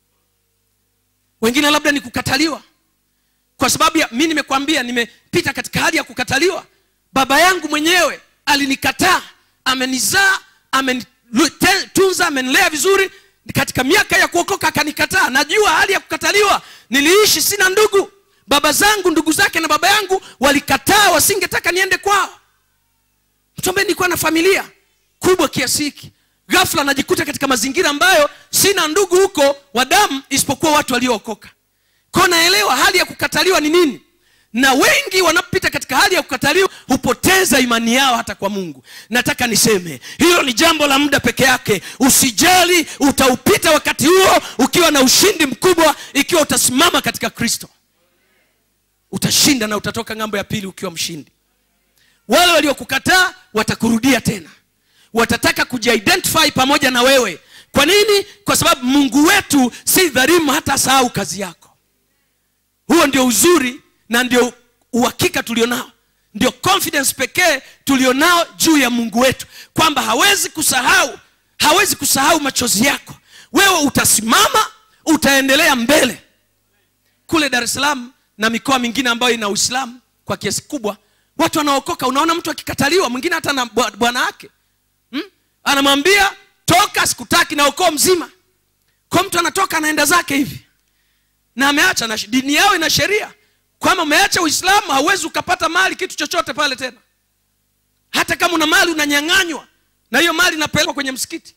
wengine labda ni kukataliwa kwa sababu ya mi nimekwambia nimepita katika hali ya kukataliwa baba yangu mwenyewe alinikataa amenizaa amenitunza amenilea vizuri katika miaka ya kuokoka akanikataa najua hali ya kukataliwa niliishi sina ndugu baba zangu ndugu zake na baba yangu walikataa wasingetaka niende kwao mtu ambaye nilikuwa na familia kubwa kiasi hiki ghafla najikuta katika mazingira ambayo sina ndugu huko wa damu isipokuwa watu waliookoka kwao naelewa hali ya kukataliwa ni nini na wengi wanapita katika hali ya kukataliwa hupoteza imani yao hata kwa mungu nataka niseme hilo ni jambo la muda peke yake usijali utaupita wakati huo ukiwa na ushindi mkubwa ikiwa utasimama katika kristo utashinda na utatoka ng'ambo ya pili ukiwa mshindi wale waliokukataa watakurudia tena watataka kujiidentify pamoja na wewe kwa nini kwa sababu mungu wetu si dharimu hata sahau kazi yako huo ndio uzuri na ndio uhakika tulionao ndio confidence pekee tulionao juu ya mungu wetu kwamba hawezi kusahau hawezi kusahau machozi yako wewe utasimama utaendelea mbele kule dar es salaam na mikoa mingine ambayo ina uislamu kwa kiasi kubwa watu wanaokoka unaona mtu akikataliwa mwingine hata na bwana wake hmm? anamwambia toka sikutaki na ukoo mzima kwa mtu anatoka anaenda zake hivi na ameacha na dini yao ina sheria kwamba umeacha uislamu hauwezi ukapata mali kitu chochote pale tena hata kama una mali unanyang'anywa na hiyo mali inapelekwa kwenye msikiti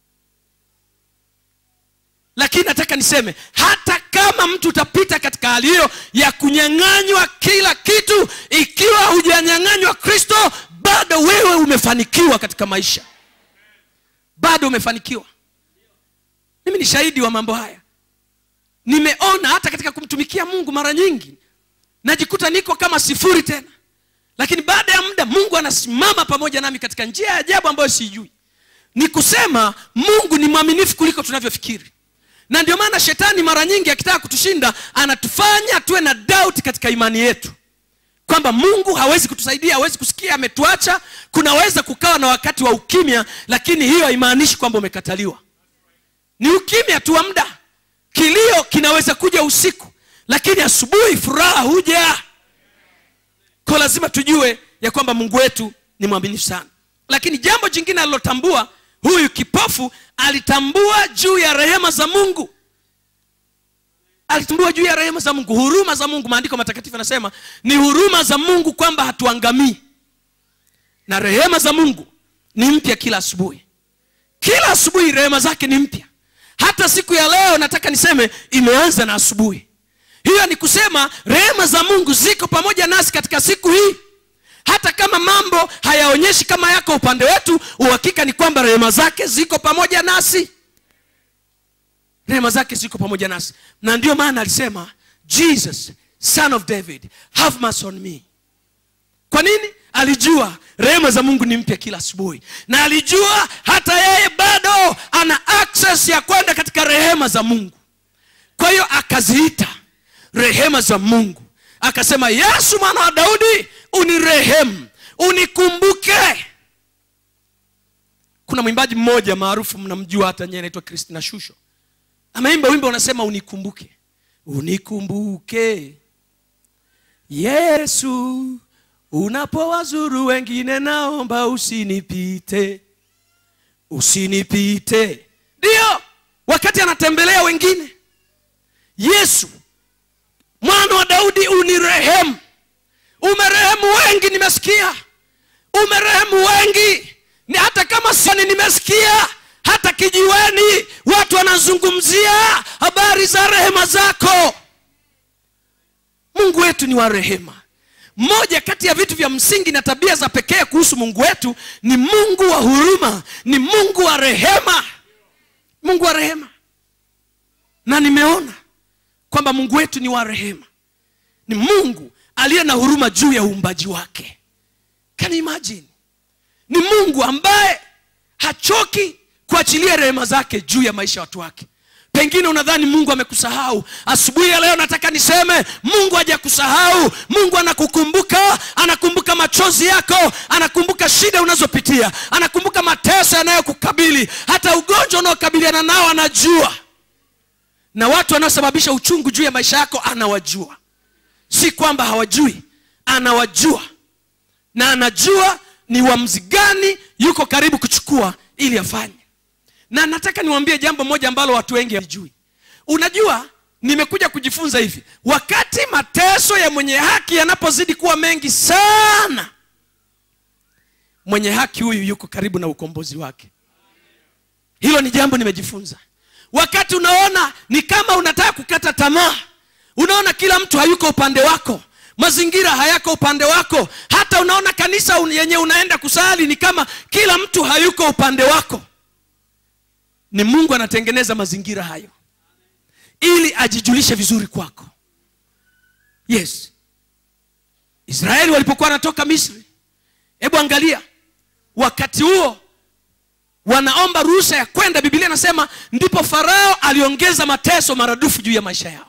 lakini nataka niseme hata kama mtu utapita katika hali hiyo ya kunyang'anywa kila kitu ikiwa hujanyang'anywa kristo bado wewe umefanikiwa katika maisha bado umefanikiwa mimi ni shahidi wa mambo haya nimeona hata katika kumtumikia mungu mara nyingi najikuta niko kama sifuri tena lakini baada ya muda mungu anasimama pamoja nami katika njia ya ajabu ambayo siijui ni kusema mungu ni mwaminifu kuliko tunavyofikiri na ndio maana shetani mara nyingi akitaka kutushinda anatufanya tuwe na doubt katika imani yetu kwamba mungu hawezi kutusaidia hawezi kusikia ametuacha kunaweza kukawa na wakati wa ukimya lakini hiyo haimaanishi kwamba umekataliwa ni ukimya tu wa muda kilio kinaweza kuja usiku lakini asubuhi furaha huja ko lazima tujue ya kwamba mungu wetu ni mwaminifu sana lakini jambo jingine alilotambua huyu kipofu alitambua juu ya rehema za mungu alitambua juu ya rehema za mungu huruma za mungu maandiko matakatifu yanasema ni huruma za mungu kwamba hatuangamii na rehema za mungu ni mpya kila asubuhi kila asubuhi rehema zake ni mpya hata siku ya leo nataka niseme imeanza na asubuhi hiyo ni kusema rehema za mungu ziko pamoja nasi katika siku hii hata kama mambo hayaonyeshi kama yako upande wetu uhakika ni kwamba rehema zake ziko pamoja nasi rehema zake ziko pamoja nasi na ndio maana alisema jesus son of david have mercy on me kwa nini alijua rehema za mungu ni mpya kila asubuhi na alijua hata yeye bado ana access ya kwenda katika rehema za mungu kwa hiyo akaziita rehema za mungu akasema yesu mwana wa daudi unirehemu unikumbuke kuna mwimbaji mmoja maarufu mnamjua hata nyee anaitwa kristina shusho ameimba wimbo unasema unikumbuke unikumbuke yesu unapowazuru wengine naomba usinipite usinipite ndiyo wakati anatembelea wengine yesu mwana wa daudi unirehemu umerehemu wengi nimesikia umerehemu wengi ni hata kama sani nimesikia hata kijiweni watu wanazungumzia habari za rehema zako mungu wetu ni wa rehema moja kati ya vitu vya msingi na tabia za pekee kuhusu mungu wetu ni mungu wa huruma ni mungu wa rehema mungu wa rehema na nimeona kwamba mungu wetu ni wa rehema ni mungu aliye na huruma juu ya uumbaji wake can you imagine ni mungu ambaye hachoki kuachilia rehema zake juu ya maisha ya watu wake pengine unadhani mungu amekusahau asubuhi ya leo nataka niseme mungu hajakusahau mungu anakukumbuka anakumbuka machozi yako anakumbuka shida unazopitia anakumbuka mateso yanayokukabili hata ugonjwa unaokabiliana nao anajua na watu wanaosababisha uchungu juu ya maisha yako anawajua si kwamba hawajui anawajua na anajua ni uamuzi gani yuko karibu kuchukua ili afanye na nataka niwaambie jambo moja ambalo watu wengi hawajui unajua nimekuja kujifunza hivi wakati mateso ya mwenye haki yanapozidi kuwa mengi sana mwenye haki huyu yuko karibu na ukombozi wake hilo ni jambo nimejifunza wakati unaona ni kama unataka kukata tamaa unaona kila mtu hayuko upande wako mazingira hayako upande wako hata unaona kanisa un- yenye unaenda kusali ni kama kila mtu hayuko upande wako ni mungu anatengeneza mazingira hayo ili ajijulishe vizuri kwako yes israeli walipokuwa wanatoka misri hebu angalia wakati huo wanaomba ruhusa ya kwenda biblia inasema ndipo farao aliongeza mateso maradufu juu ya maisha yao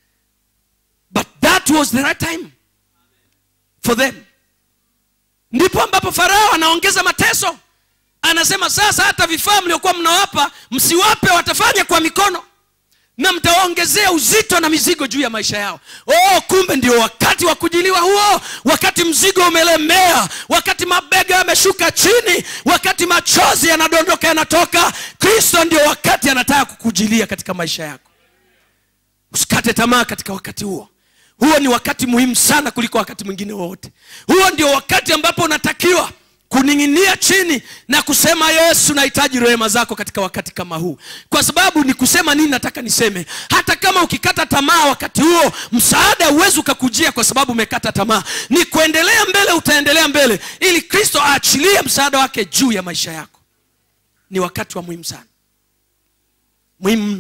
but that was the right time for them ndipo ambapo farao anaongeza mateso anasema sasa hata vifaa mliokuwa mnawapa msiwape watafanya kwa mikono na mtawaongezea uzito na mizigo juu ya maisha yao oh kumbe ndio wakati wa kujiliwa huo wakati mzigo umelemea wakati mabega yameshuka chini wakati machozi yanadondoka yanatoka kristo ndio wakati anataka kukujilia katika maisha yako usikate tamaa katika wakati huo huo ni wakati muhimu sana kuliko wakati mwingine wowote huo ndio wakati ambapo unatakiwa kuning'inia chini na kusema yesu nahitaji rehema zako katika wakati kama huu kwa sababu ni kusema nini nataka niseme hata kama ukikata tamaa wakati huo msaada huwezi ukakujia kwa sababu umekata tamaa ni kuendelea mbele utaendelea mbele ili kristo aachilie msaada wake juu ya maisha yako ni wakati wa muhimu sana muhimu mno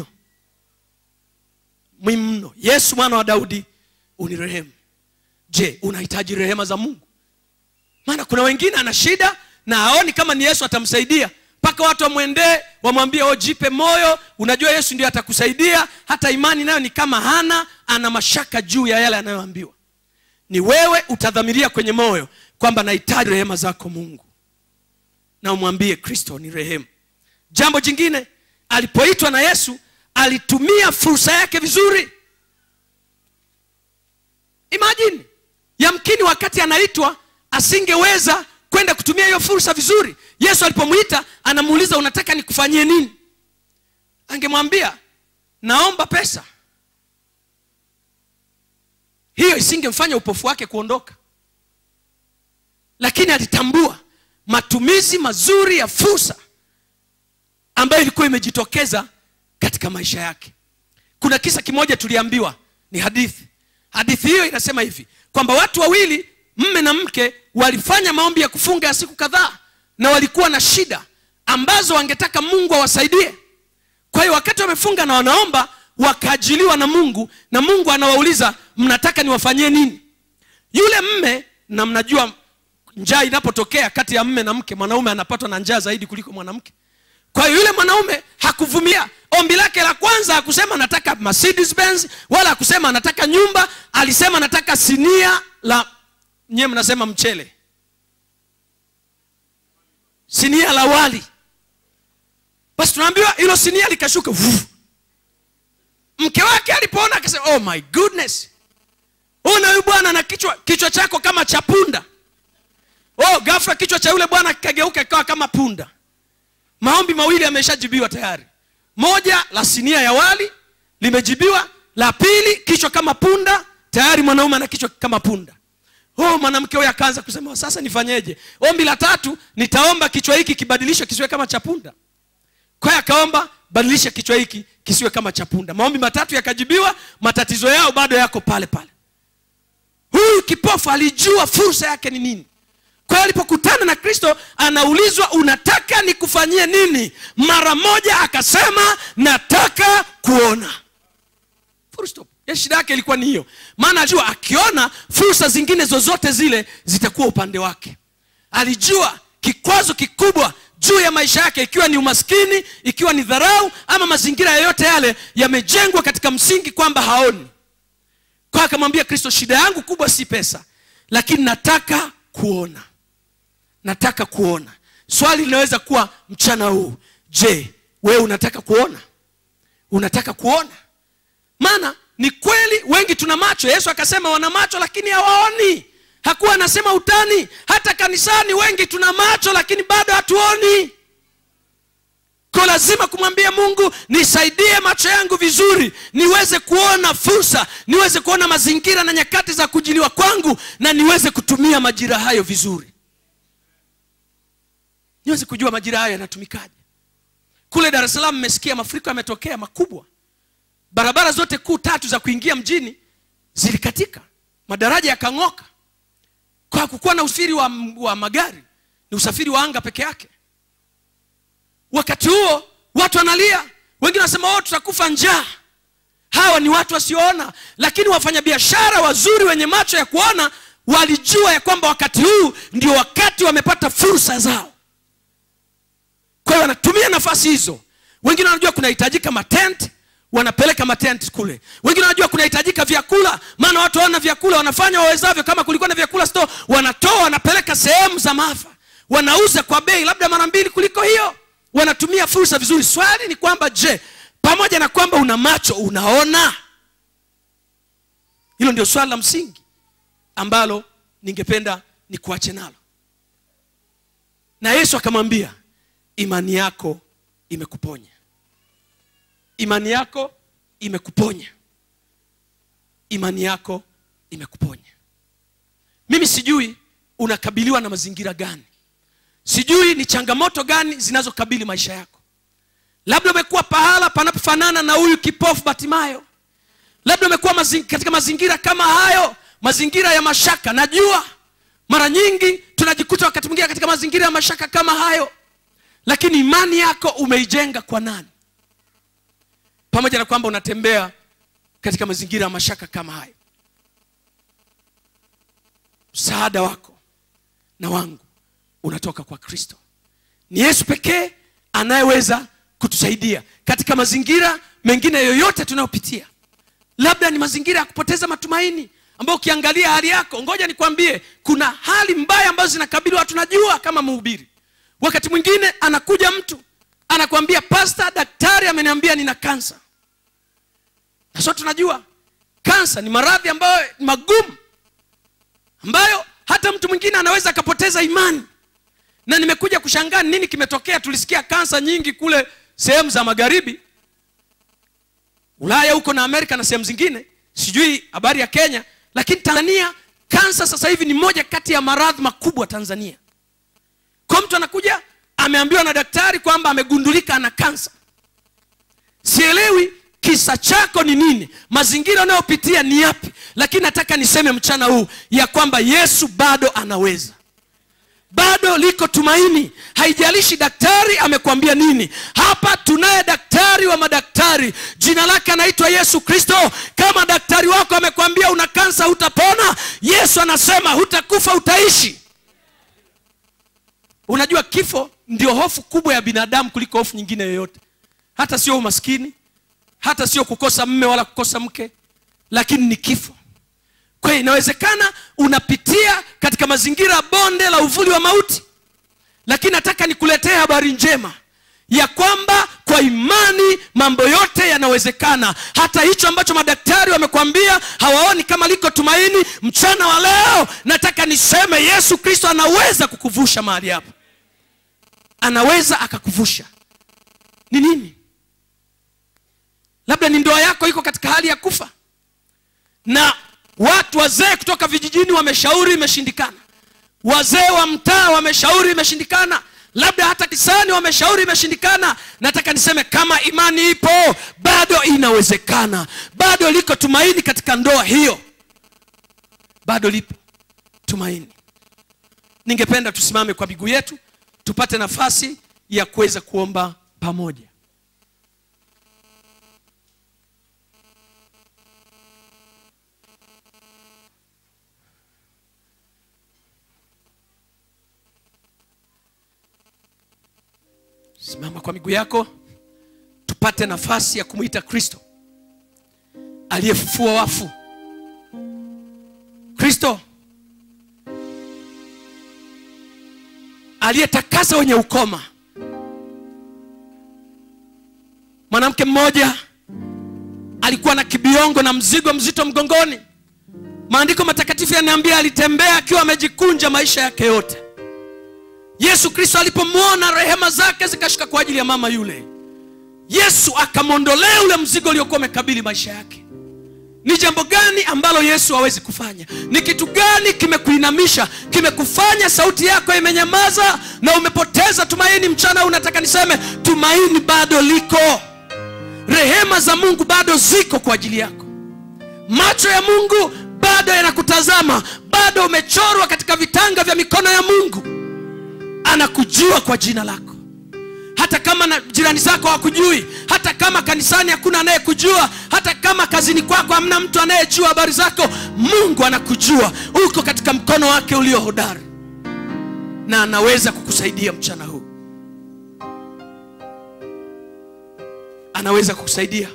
muhimu mno yesu mwana wa daudi unirehemu je unahitaji rehema za mungu maana kuna wengine ana shida na aoni kama ni yesu atamsaidia mpaka watu wamwendee wamwambie o jipe moyo unajua yesu ndio atakusaidia hata imani nayo ni kama hana ana mashaka juu ya yale anayoambiwa ni wewe utadhamiria kwenye moyo kwamba nahitaji rehema zako mungu na umwambie kristo ni rehemu jambo jingine alipoitwa na yesu alitumia fursa yake vizuri imajini yamkini wakati anaitwa asingeweza kwenda kutumia hiyo fursa vizuri yesu alipomwita anamuuliza unataka nikufanyie nini angemwambia naomba pesa hiyo isingemfanya upofu wake kuondoka lakini alitambua matumizi mazuri ya fursa ambayo ilikuwa imejitokeza katika maisha yake kuna kisa kimoja tuliambiwa ni hadithi hadithi hiyo inasema hivi kwamba watu wawili mme na mke walifanya maombi ya kufunga ya siku kadhaa na walikuwa na shida ambazo wangetaka mungu awasaidie kwa hiyo wakati wamefunga na wanaomba wakaajiliwa na mungu na mungu anawauliza mnataka niwafanyie nini yule mme na mnajua njaa inapotokea kati ya mme na mke mwanaume anapatwa na njaa zaidi kuliko mwanamke kwa hiyo yule mwanaume hakuvumilia ombi lake la kwanza hakusema nataka Mercedes Benz wala hakusema anataka nyumba alisema nataka sinia la nyewe mnasema mchele sinia la wali basi tunaambiwa hilo sinia likashuka Vuv. mke wake alipoona akasema oh my goodness una huyu bwana na kichwa kichwa chako kama cha punda oh ghafla kichwa cha yule bwana kikageuka ikawa kama punda maombi mawili yameshajibiwa tayari moja la sinia ya wali limejibiwa la pili kichwa kama punda tayari mwanaume ana kichwa kama punda oh mwanamke huyo akaanza kusema sasa nifanyeje ombi la tatu nitaomba kichwa hiki kibadilishwe kisiwe kama cha punda kwa hiyo akaomba badilisha kichwa hiki kisiwe kama cha punda maombi matatu yakajibiwa matatizo yao bado yako pale pale huyu kipofu alijua fursa yake ni nini kwa hiyo alipokutana na kristo anaulizwa unataka nikufanyie nini mara moja akasema nataka kuona Full stop. Ya shida yake ilikuwa ni hiyo maana alijua akiona fursa zingine zozote zile zitakuwa upande wake alijua kikwazo kikubwa juu ya maisha yake ikiwa ni umaskini ikiwa ni dharau ama mazingira yoyote yale yamejengwa katika msingi kwamba haoni kwa akamwambia kristo shida yangu kubwa si pesa lakini nataka kuona nataka kuona swali linaweza kuwa mchana huu je wewe unataka kuona unataka kuona maana ni kweli wengi tuna macho yesu akasema wana macho lakini hawaoni hakuwa anasema utani hata kanisani wengi tuna macho lakini bado hatuoni ko lazima kumwambia mungu nisaidie macho yangu vizuri niweze kuona fursa niweze kuona mazingira na nyakati za kujiliwa kwangu na niweze kutumia majira hayo vizuri niweze kujua majira hayo yanatumikaje kule dar es salaam mmesikia mafuriko yametokea makubwa barabara zote kuu tatu za kuingia mjini zilikatika madaraja yakang'oka kwa hakukuwa na usafiri wa, wa magari ni usafiri wa anga peke yake wakati huo watu wanalia wengine wanasema oh, tutakufa njaa hawa ni watu wasioona lakini wafanyabiashara wazuri wenye macho ya kuona walijua ya kwamba wakati huu ndio wakati wamepata fursa zao kwa hiyo wanatumia nafasi hizo wengine wanajua kunahitajika matent wanapeleka matent kule wengine wanajua kunahitajika vyakula maana watu hawana vyakula wanafanya wawezavyo kama kulikuwa na vyakula sto wanatoa wanapeleka sehemu za maafa wanauza kwa bei labda mara mbili kuliko hiyo wanatumia fursa vizuri swali ni kwamba je pamoja na kwamba una macho unaona hilo ndio swali la msingi ambalo ningependa nikuache nalo na yesu akamwambia imani yako imekuponya imani yako imekuponya imani yako imekuponya mimi sijui unakabiliwa na mazingira gani sijui ni changamoto gani zinazokabili maisha yako labda umekuwa pahala panapofanana na huyu kipofu batimayo labda umekuwa mazing, katika mazingira kama hayo mazingira ya mashaka najua mara nyingi tunajikuta wakati mwingine katika mazingira ya mashaka kama hayo lakini imani yako umeijenga kwa nani pamoja na kwamba unatembea katika mazingira ya mashaka kama hayo msaada wako na wangu unatoka kwa kristo ni yesu pekee anayeweza kutusaidia katika mazingira mengine yoyote tunayopitia labda ni mazingira ya kupoteza matumaini ambayo ukiangalia hali yako ngoja nikwambie kuna hali mbaya ambazo zinakabili watu najua kama mhubiri wakati mwingine anakuja mtu anakwambia pasta daktari ameniambia nina kansa na so tunajua kansa ni maradhi ambayo ni magumu ambayo hata mtu mwingine anaweza akapoteza imani na nimekuja kushangaa nini kimetokea tulisikia kansa nyingi kule sehemu za magharibi ulaya huko na amerika na sehemu zingine sijui habari ya kenya lakini tanzania kansa sasa hivi ni moja kati ya maradhi makubwa tanzania kwa mtu anakuja ameambiwa na daktari kwamba amegundulika ana kansa sielewi kisa chako ni nini mazingira unayopitia ni yapi lakini nataka niseme mchana huu ya kwamba yesu bado anaweza bado liko tumaini haijalishi daktari amekwambia nini hapa tunaye daktari wa madaktari jina lake anaitwa yesu kristo kama daktari wako amekwambia una kansa hutapona yesu anasema hutakufa utaishi unajua kifo ndio hofu kubwa ya binadamu kuliko hofu nyingine yoyote hata sio umaskini hata sio kukosa mme wala kukosa mke lakini ni kifo kwa hiyo inawezekana unapitia katika mazingira ya bonde la uvuli wa mauti lakini nataka nikuletee habari njema ya kwamba kwa imani mambo yote yanawezekana hata hicho ambacho madaktari wamekwambia hawaoni kama liko tumaini mchana wa leo nataka niseme yesu kristo anaweza kukuvusha mahali hapo anaweza akakuvusha ni nini labda ni ndoa yako iko katika hali ya kufa na watu wazee kutoka vijijini wameshauri imeshindikana wazee wa mtaa wameshauri imeshindikana labda hata kisani wameshauri imeshindikana nataka niseme kama imani ipo bado inawezekana bado liko tumaini katika ndoa hiyo bado lipo tumaini ningependa tusimame kwa miguu yetu tupate nafasi ya kuweza kuomba pamoja simama kwa miguu yako tupate nafasi ya kumwita kristo aliyefufua wafu kristo aliyetakasa wenye ukoma mwanamke mmoja alikuwa na kibiongo na mzigo mzito mgongoni maandiko matakatifu yanaambia alitembea akiwa amejikunja maisha yake yote yesu kristo alipomwona rehema zake zikashuka kwa ajili ya mama yule yesu akamwondolea ule mzigo uliokuwa umekabili maisha yake ni jambo gani ambalo yesu hawezi kufanya ni kitu gani kimekuinamisha kimekufanya sauti yako imenyamaza na umepoteza tumaini mchana huu nataka niseme tumaini bado liko rehema za mungu bado ziko kwa ajili yako macho ya mungu bado yanakutazama bado umechorwa katika vitanga vya mikono ya mungu anakujua kwa jina lako hata kama na jirani zako hakujui hata kama kanisani hakuna anayekujua hata kama kazini kwako hamna mtu anayejua habari zako mungu anakujua uko katika mkono wake ulio hodari na anaweza kukusaidia mchana huu anaweza kukusaidia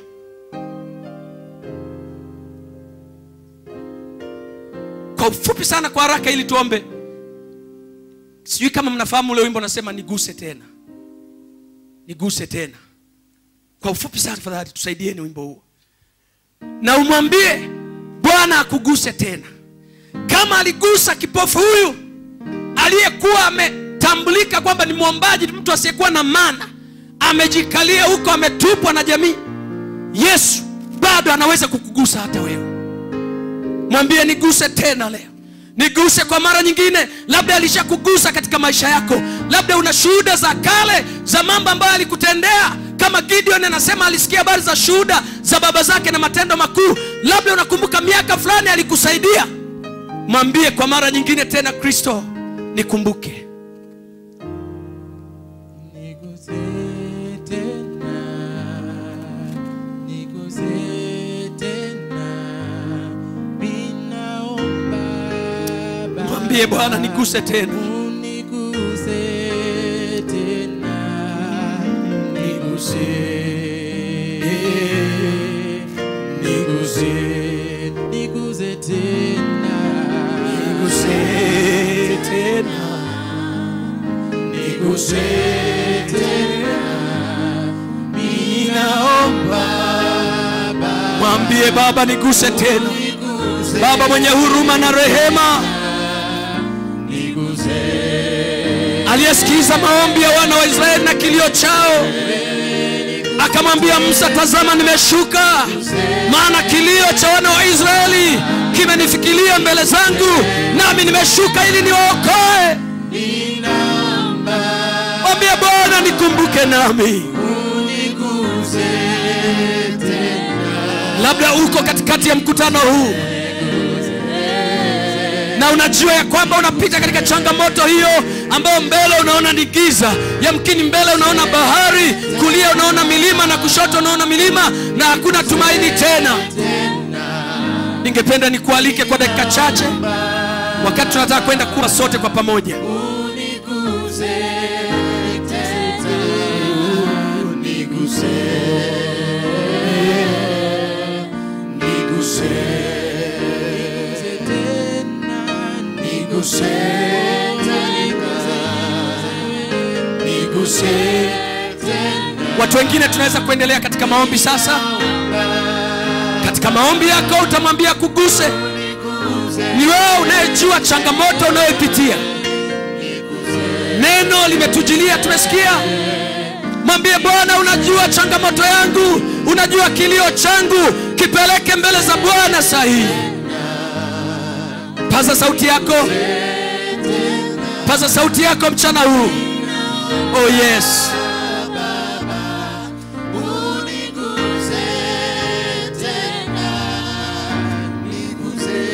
kwa ufupi sana kwa haraka ili tuombe sijui kama mnafahamu ule wimbo nasema niguse tena niguse tena kwa ufupi sana tafadhali tusaidieni wimbo huo na umwambie bwana akuguse tena kama aligusa kipofu huyu aliyekuwa ametambulika kwamba ni mwombaji ni mtu asiyekuwa na mana amejikalia huko ametupwa na jamii yesu bado anaweza kukugusa hata wewe mwambie niguse tena leo niguse kwa mara nyingine labda alishakugusa katika maisha yako labda una shuhuda za kale za mambo ambayo alikutendea kama gideon anasema alisikia habari za shuhuda za baba zake na matendo makuu labda unakumbuka miaka fulani alikusaidia mwambie kwa mara nyingine tena kristo nikumbuke Niguse tena, niguse tena, ninaomba Baba, mwambie bwana niguse tena uniguse tena, niguse, niguse, niguse tena, niguse tena niguse tena, ninaomba Baba, mwambie baba niguse tena niguse, baba mwenye huruma na rehema niguse, aliyesikiza maombi ya wana wa israeli na kilio chao akamwambia musa tazama nimeshuka maana kilio cha wana wa israeli kimenifikilia mbele zangu nami nimeshuka ili niwaokoe ninaomba mwambie bwana nikumbuke nami uniguse tena, labda uko katikati ya mkutano huu na unajua ya kwamba unapita katika changamoto hiyo ambayo mbele unaona ni giza yamkini mbele unaona bahari kulia unaona milima na kushoto unaona milima na hakuna tumaini tena ningependa nikualike kwa dakika chache wakati tunataka kwenda kuwa sote kwa pamoja uniguse tena, niguse, niguse tena, niguse niguse tena, watu wengine tunaweza kuendelea katika maombi sasa katika maombi yako utamwambia kuguse ni wewe unayejua changamoto unayoipitia neno limetujilia tumesikia mwambie bwana unajua changamoto yangu unajua kilio changu kipeleke mbele za bwana saa hii paza sauti yako paza sauti yako mchana huu oh yes uniguze tena niguze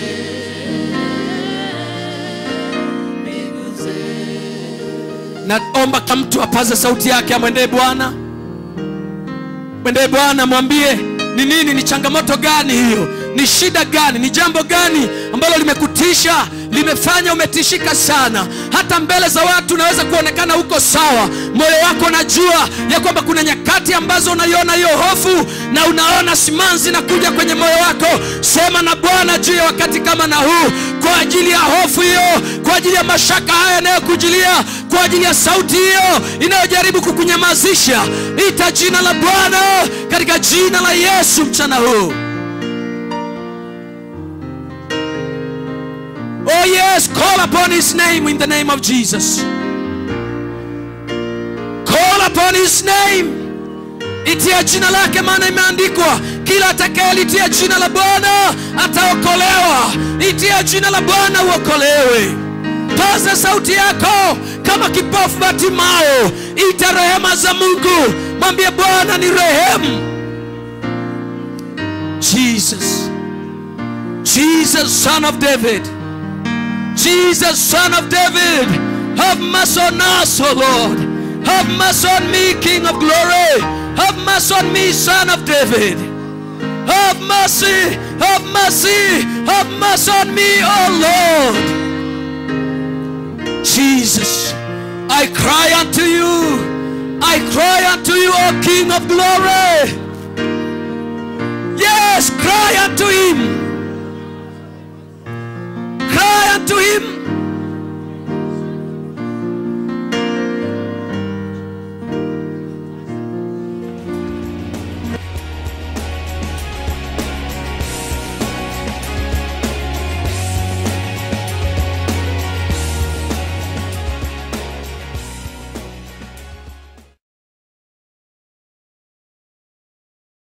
niguze naomba kama mtu apaze sauti yake amwendee bwana mwendee bwana mwambie ni nini ni changamoto gani hiyo ni shida gani ni jambo gani ambalo limekutisha limefanya umetishika sana hata mbele za watu unaweza kuonekana huko sawa moyo wako unajua ya kwamba kuna nyakati ambazo unaiona hiyo hofu na unaona simanzi na kuja kwenye moyo wako sema na bwana juu ya wakati kama na huu kwa ajili ya hofu hiyo kwa ajili ya mashaka haya yanayokujilia kwa ajili ya sauti hiyo inayojaribu kukunyamazisha ita jina la bwana katika jina la yesu mchana huu Oh, yes, call upon his name in the name of Jesus. Call upon his name. Itia jina lake, maana imeandikwa, kila atakayelitia jina la Bwana ataokolewa. Itia jina la Bwana uokolewe. Paza sauti yako kama kipofu Batimao, ita rehema za Mungu, mwambie Bwana ni rehemu. Jesus, Jesus, son of David. Jesus, son of David, have mercy on us, O Lord. Have mercy on me, King of glory. Have mercy on me, son of David. Have mercy, have mercy, have mercy on me, O Lord. Jesus, I cry unto you. I cry unto you, O King of glory. Yes, cry unto him. Cry unto him.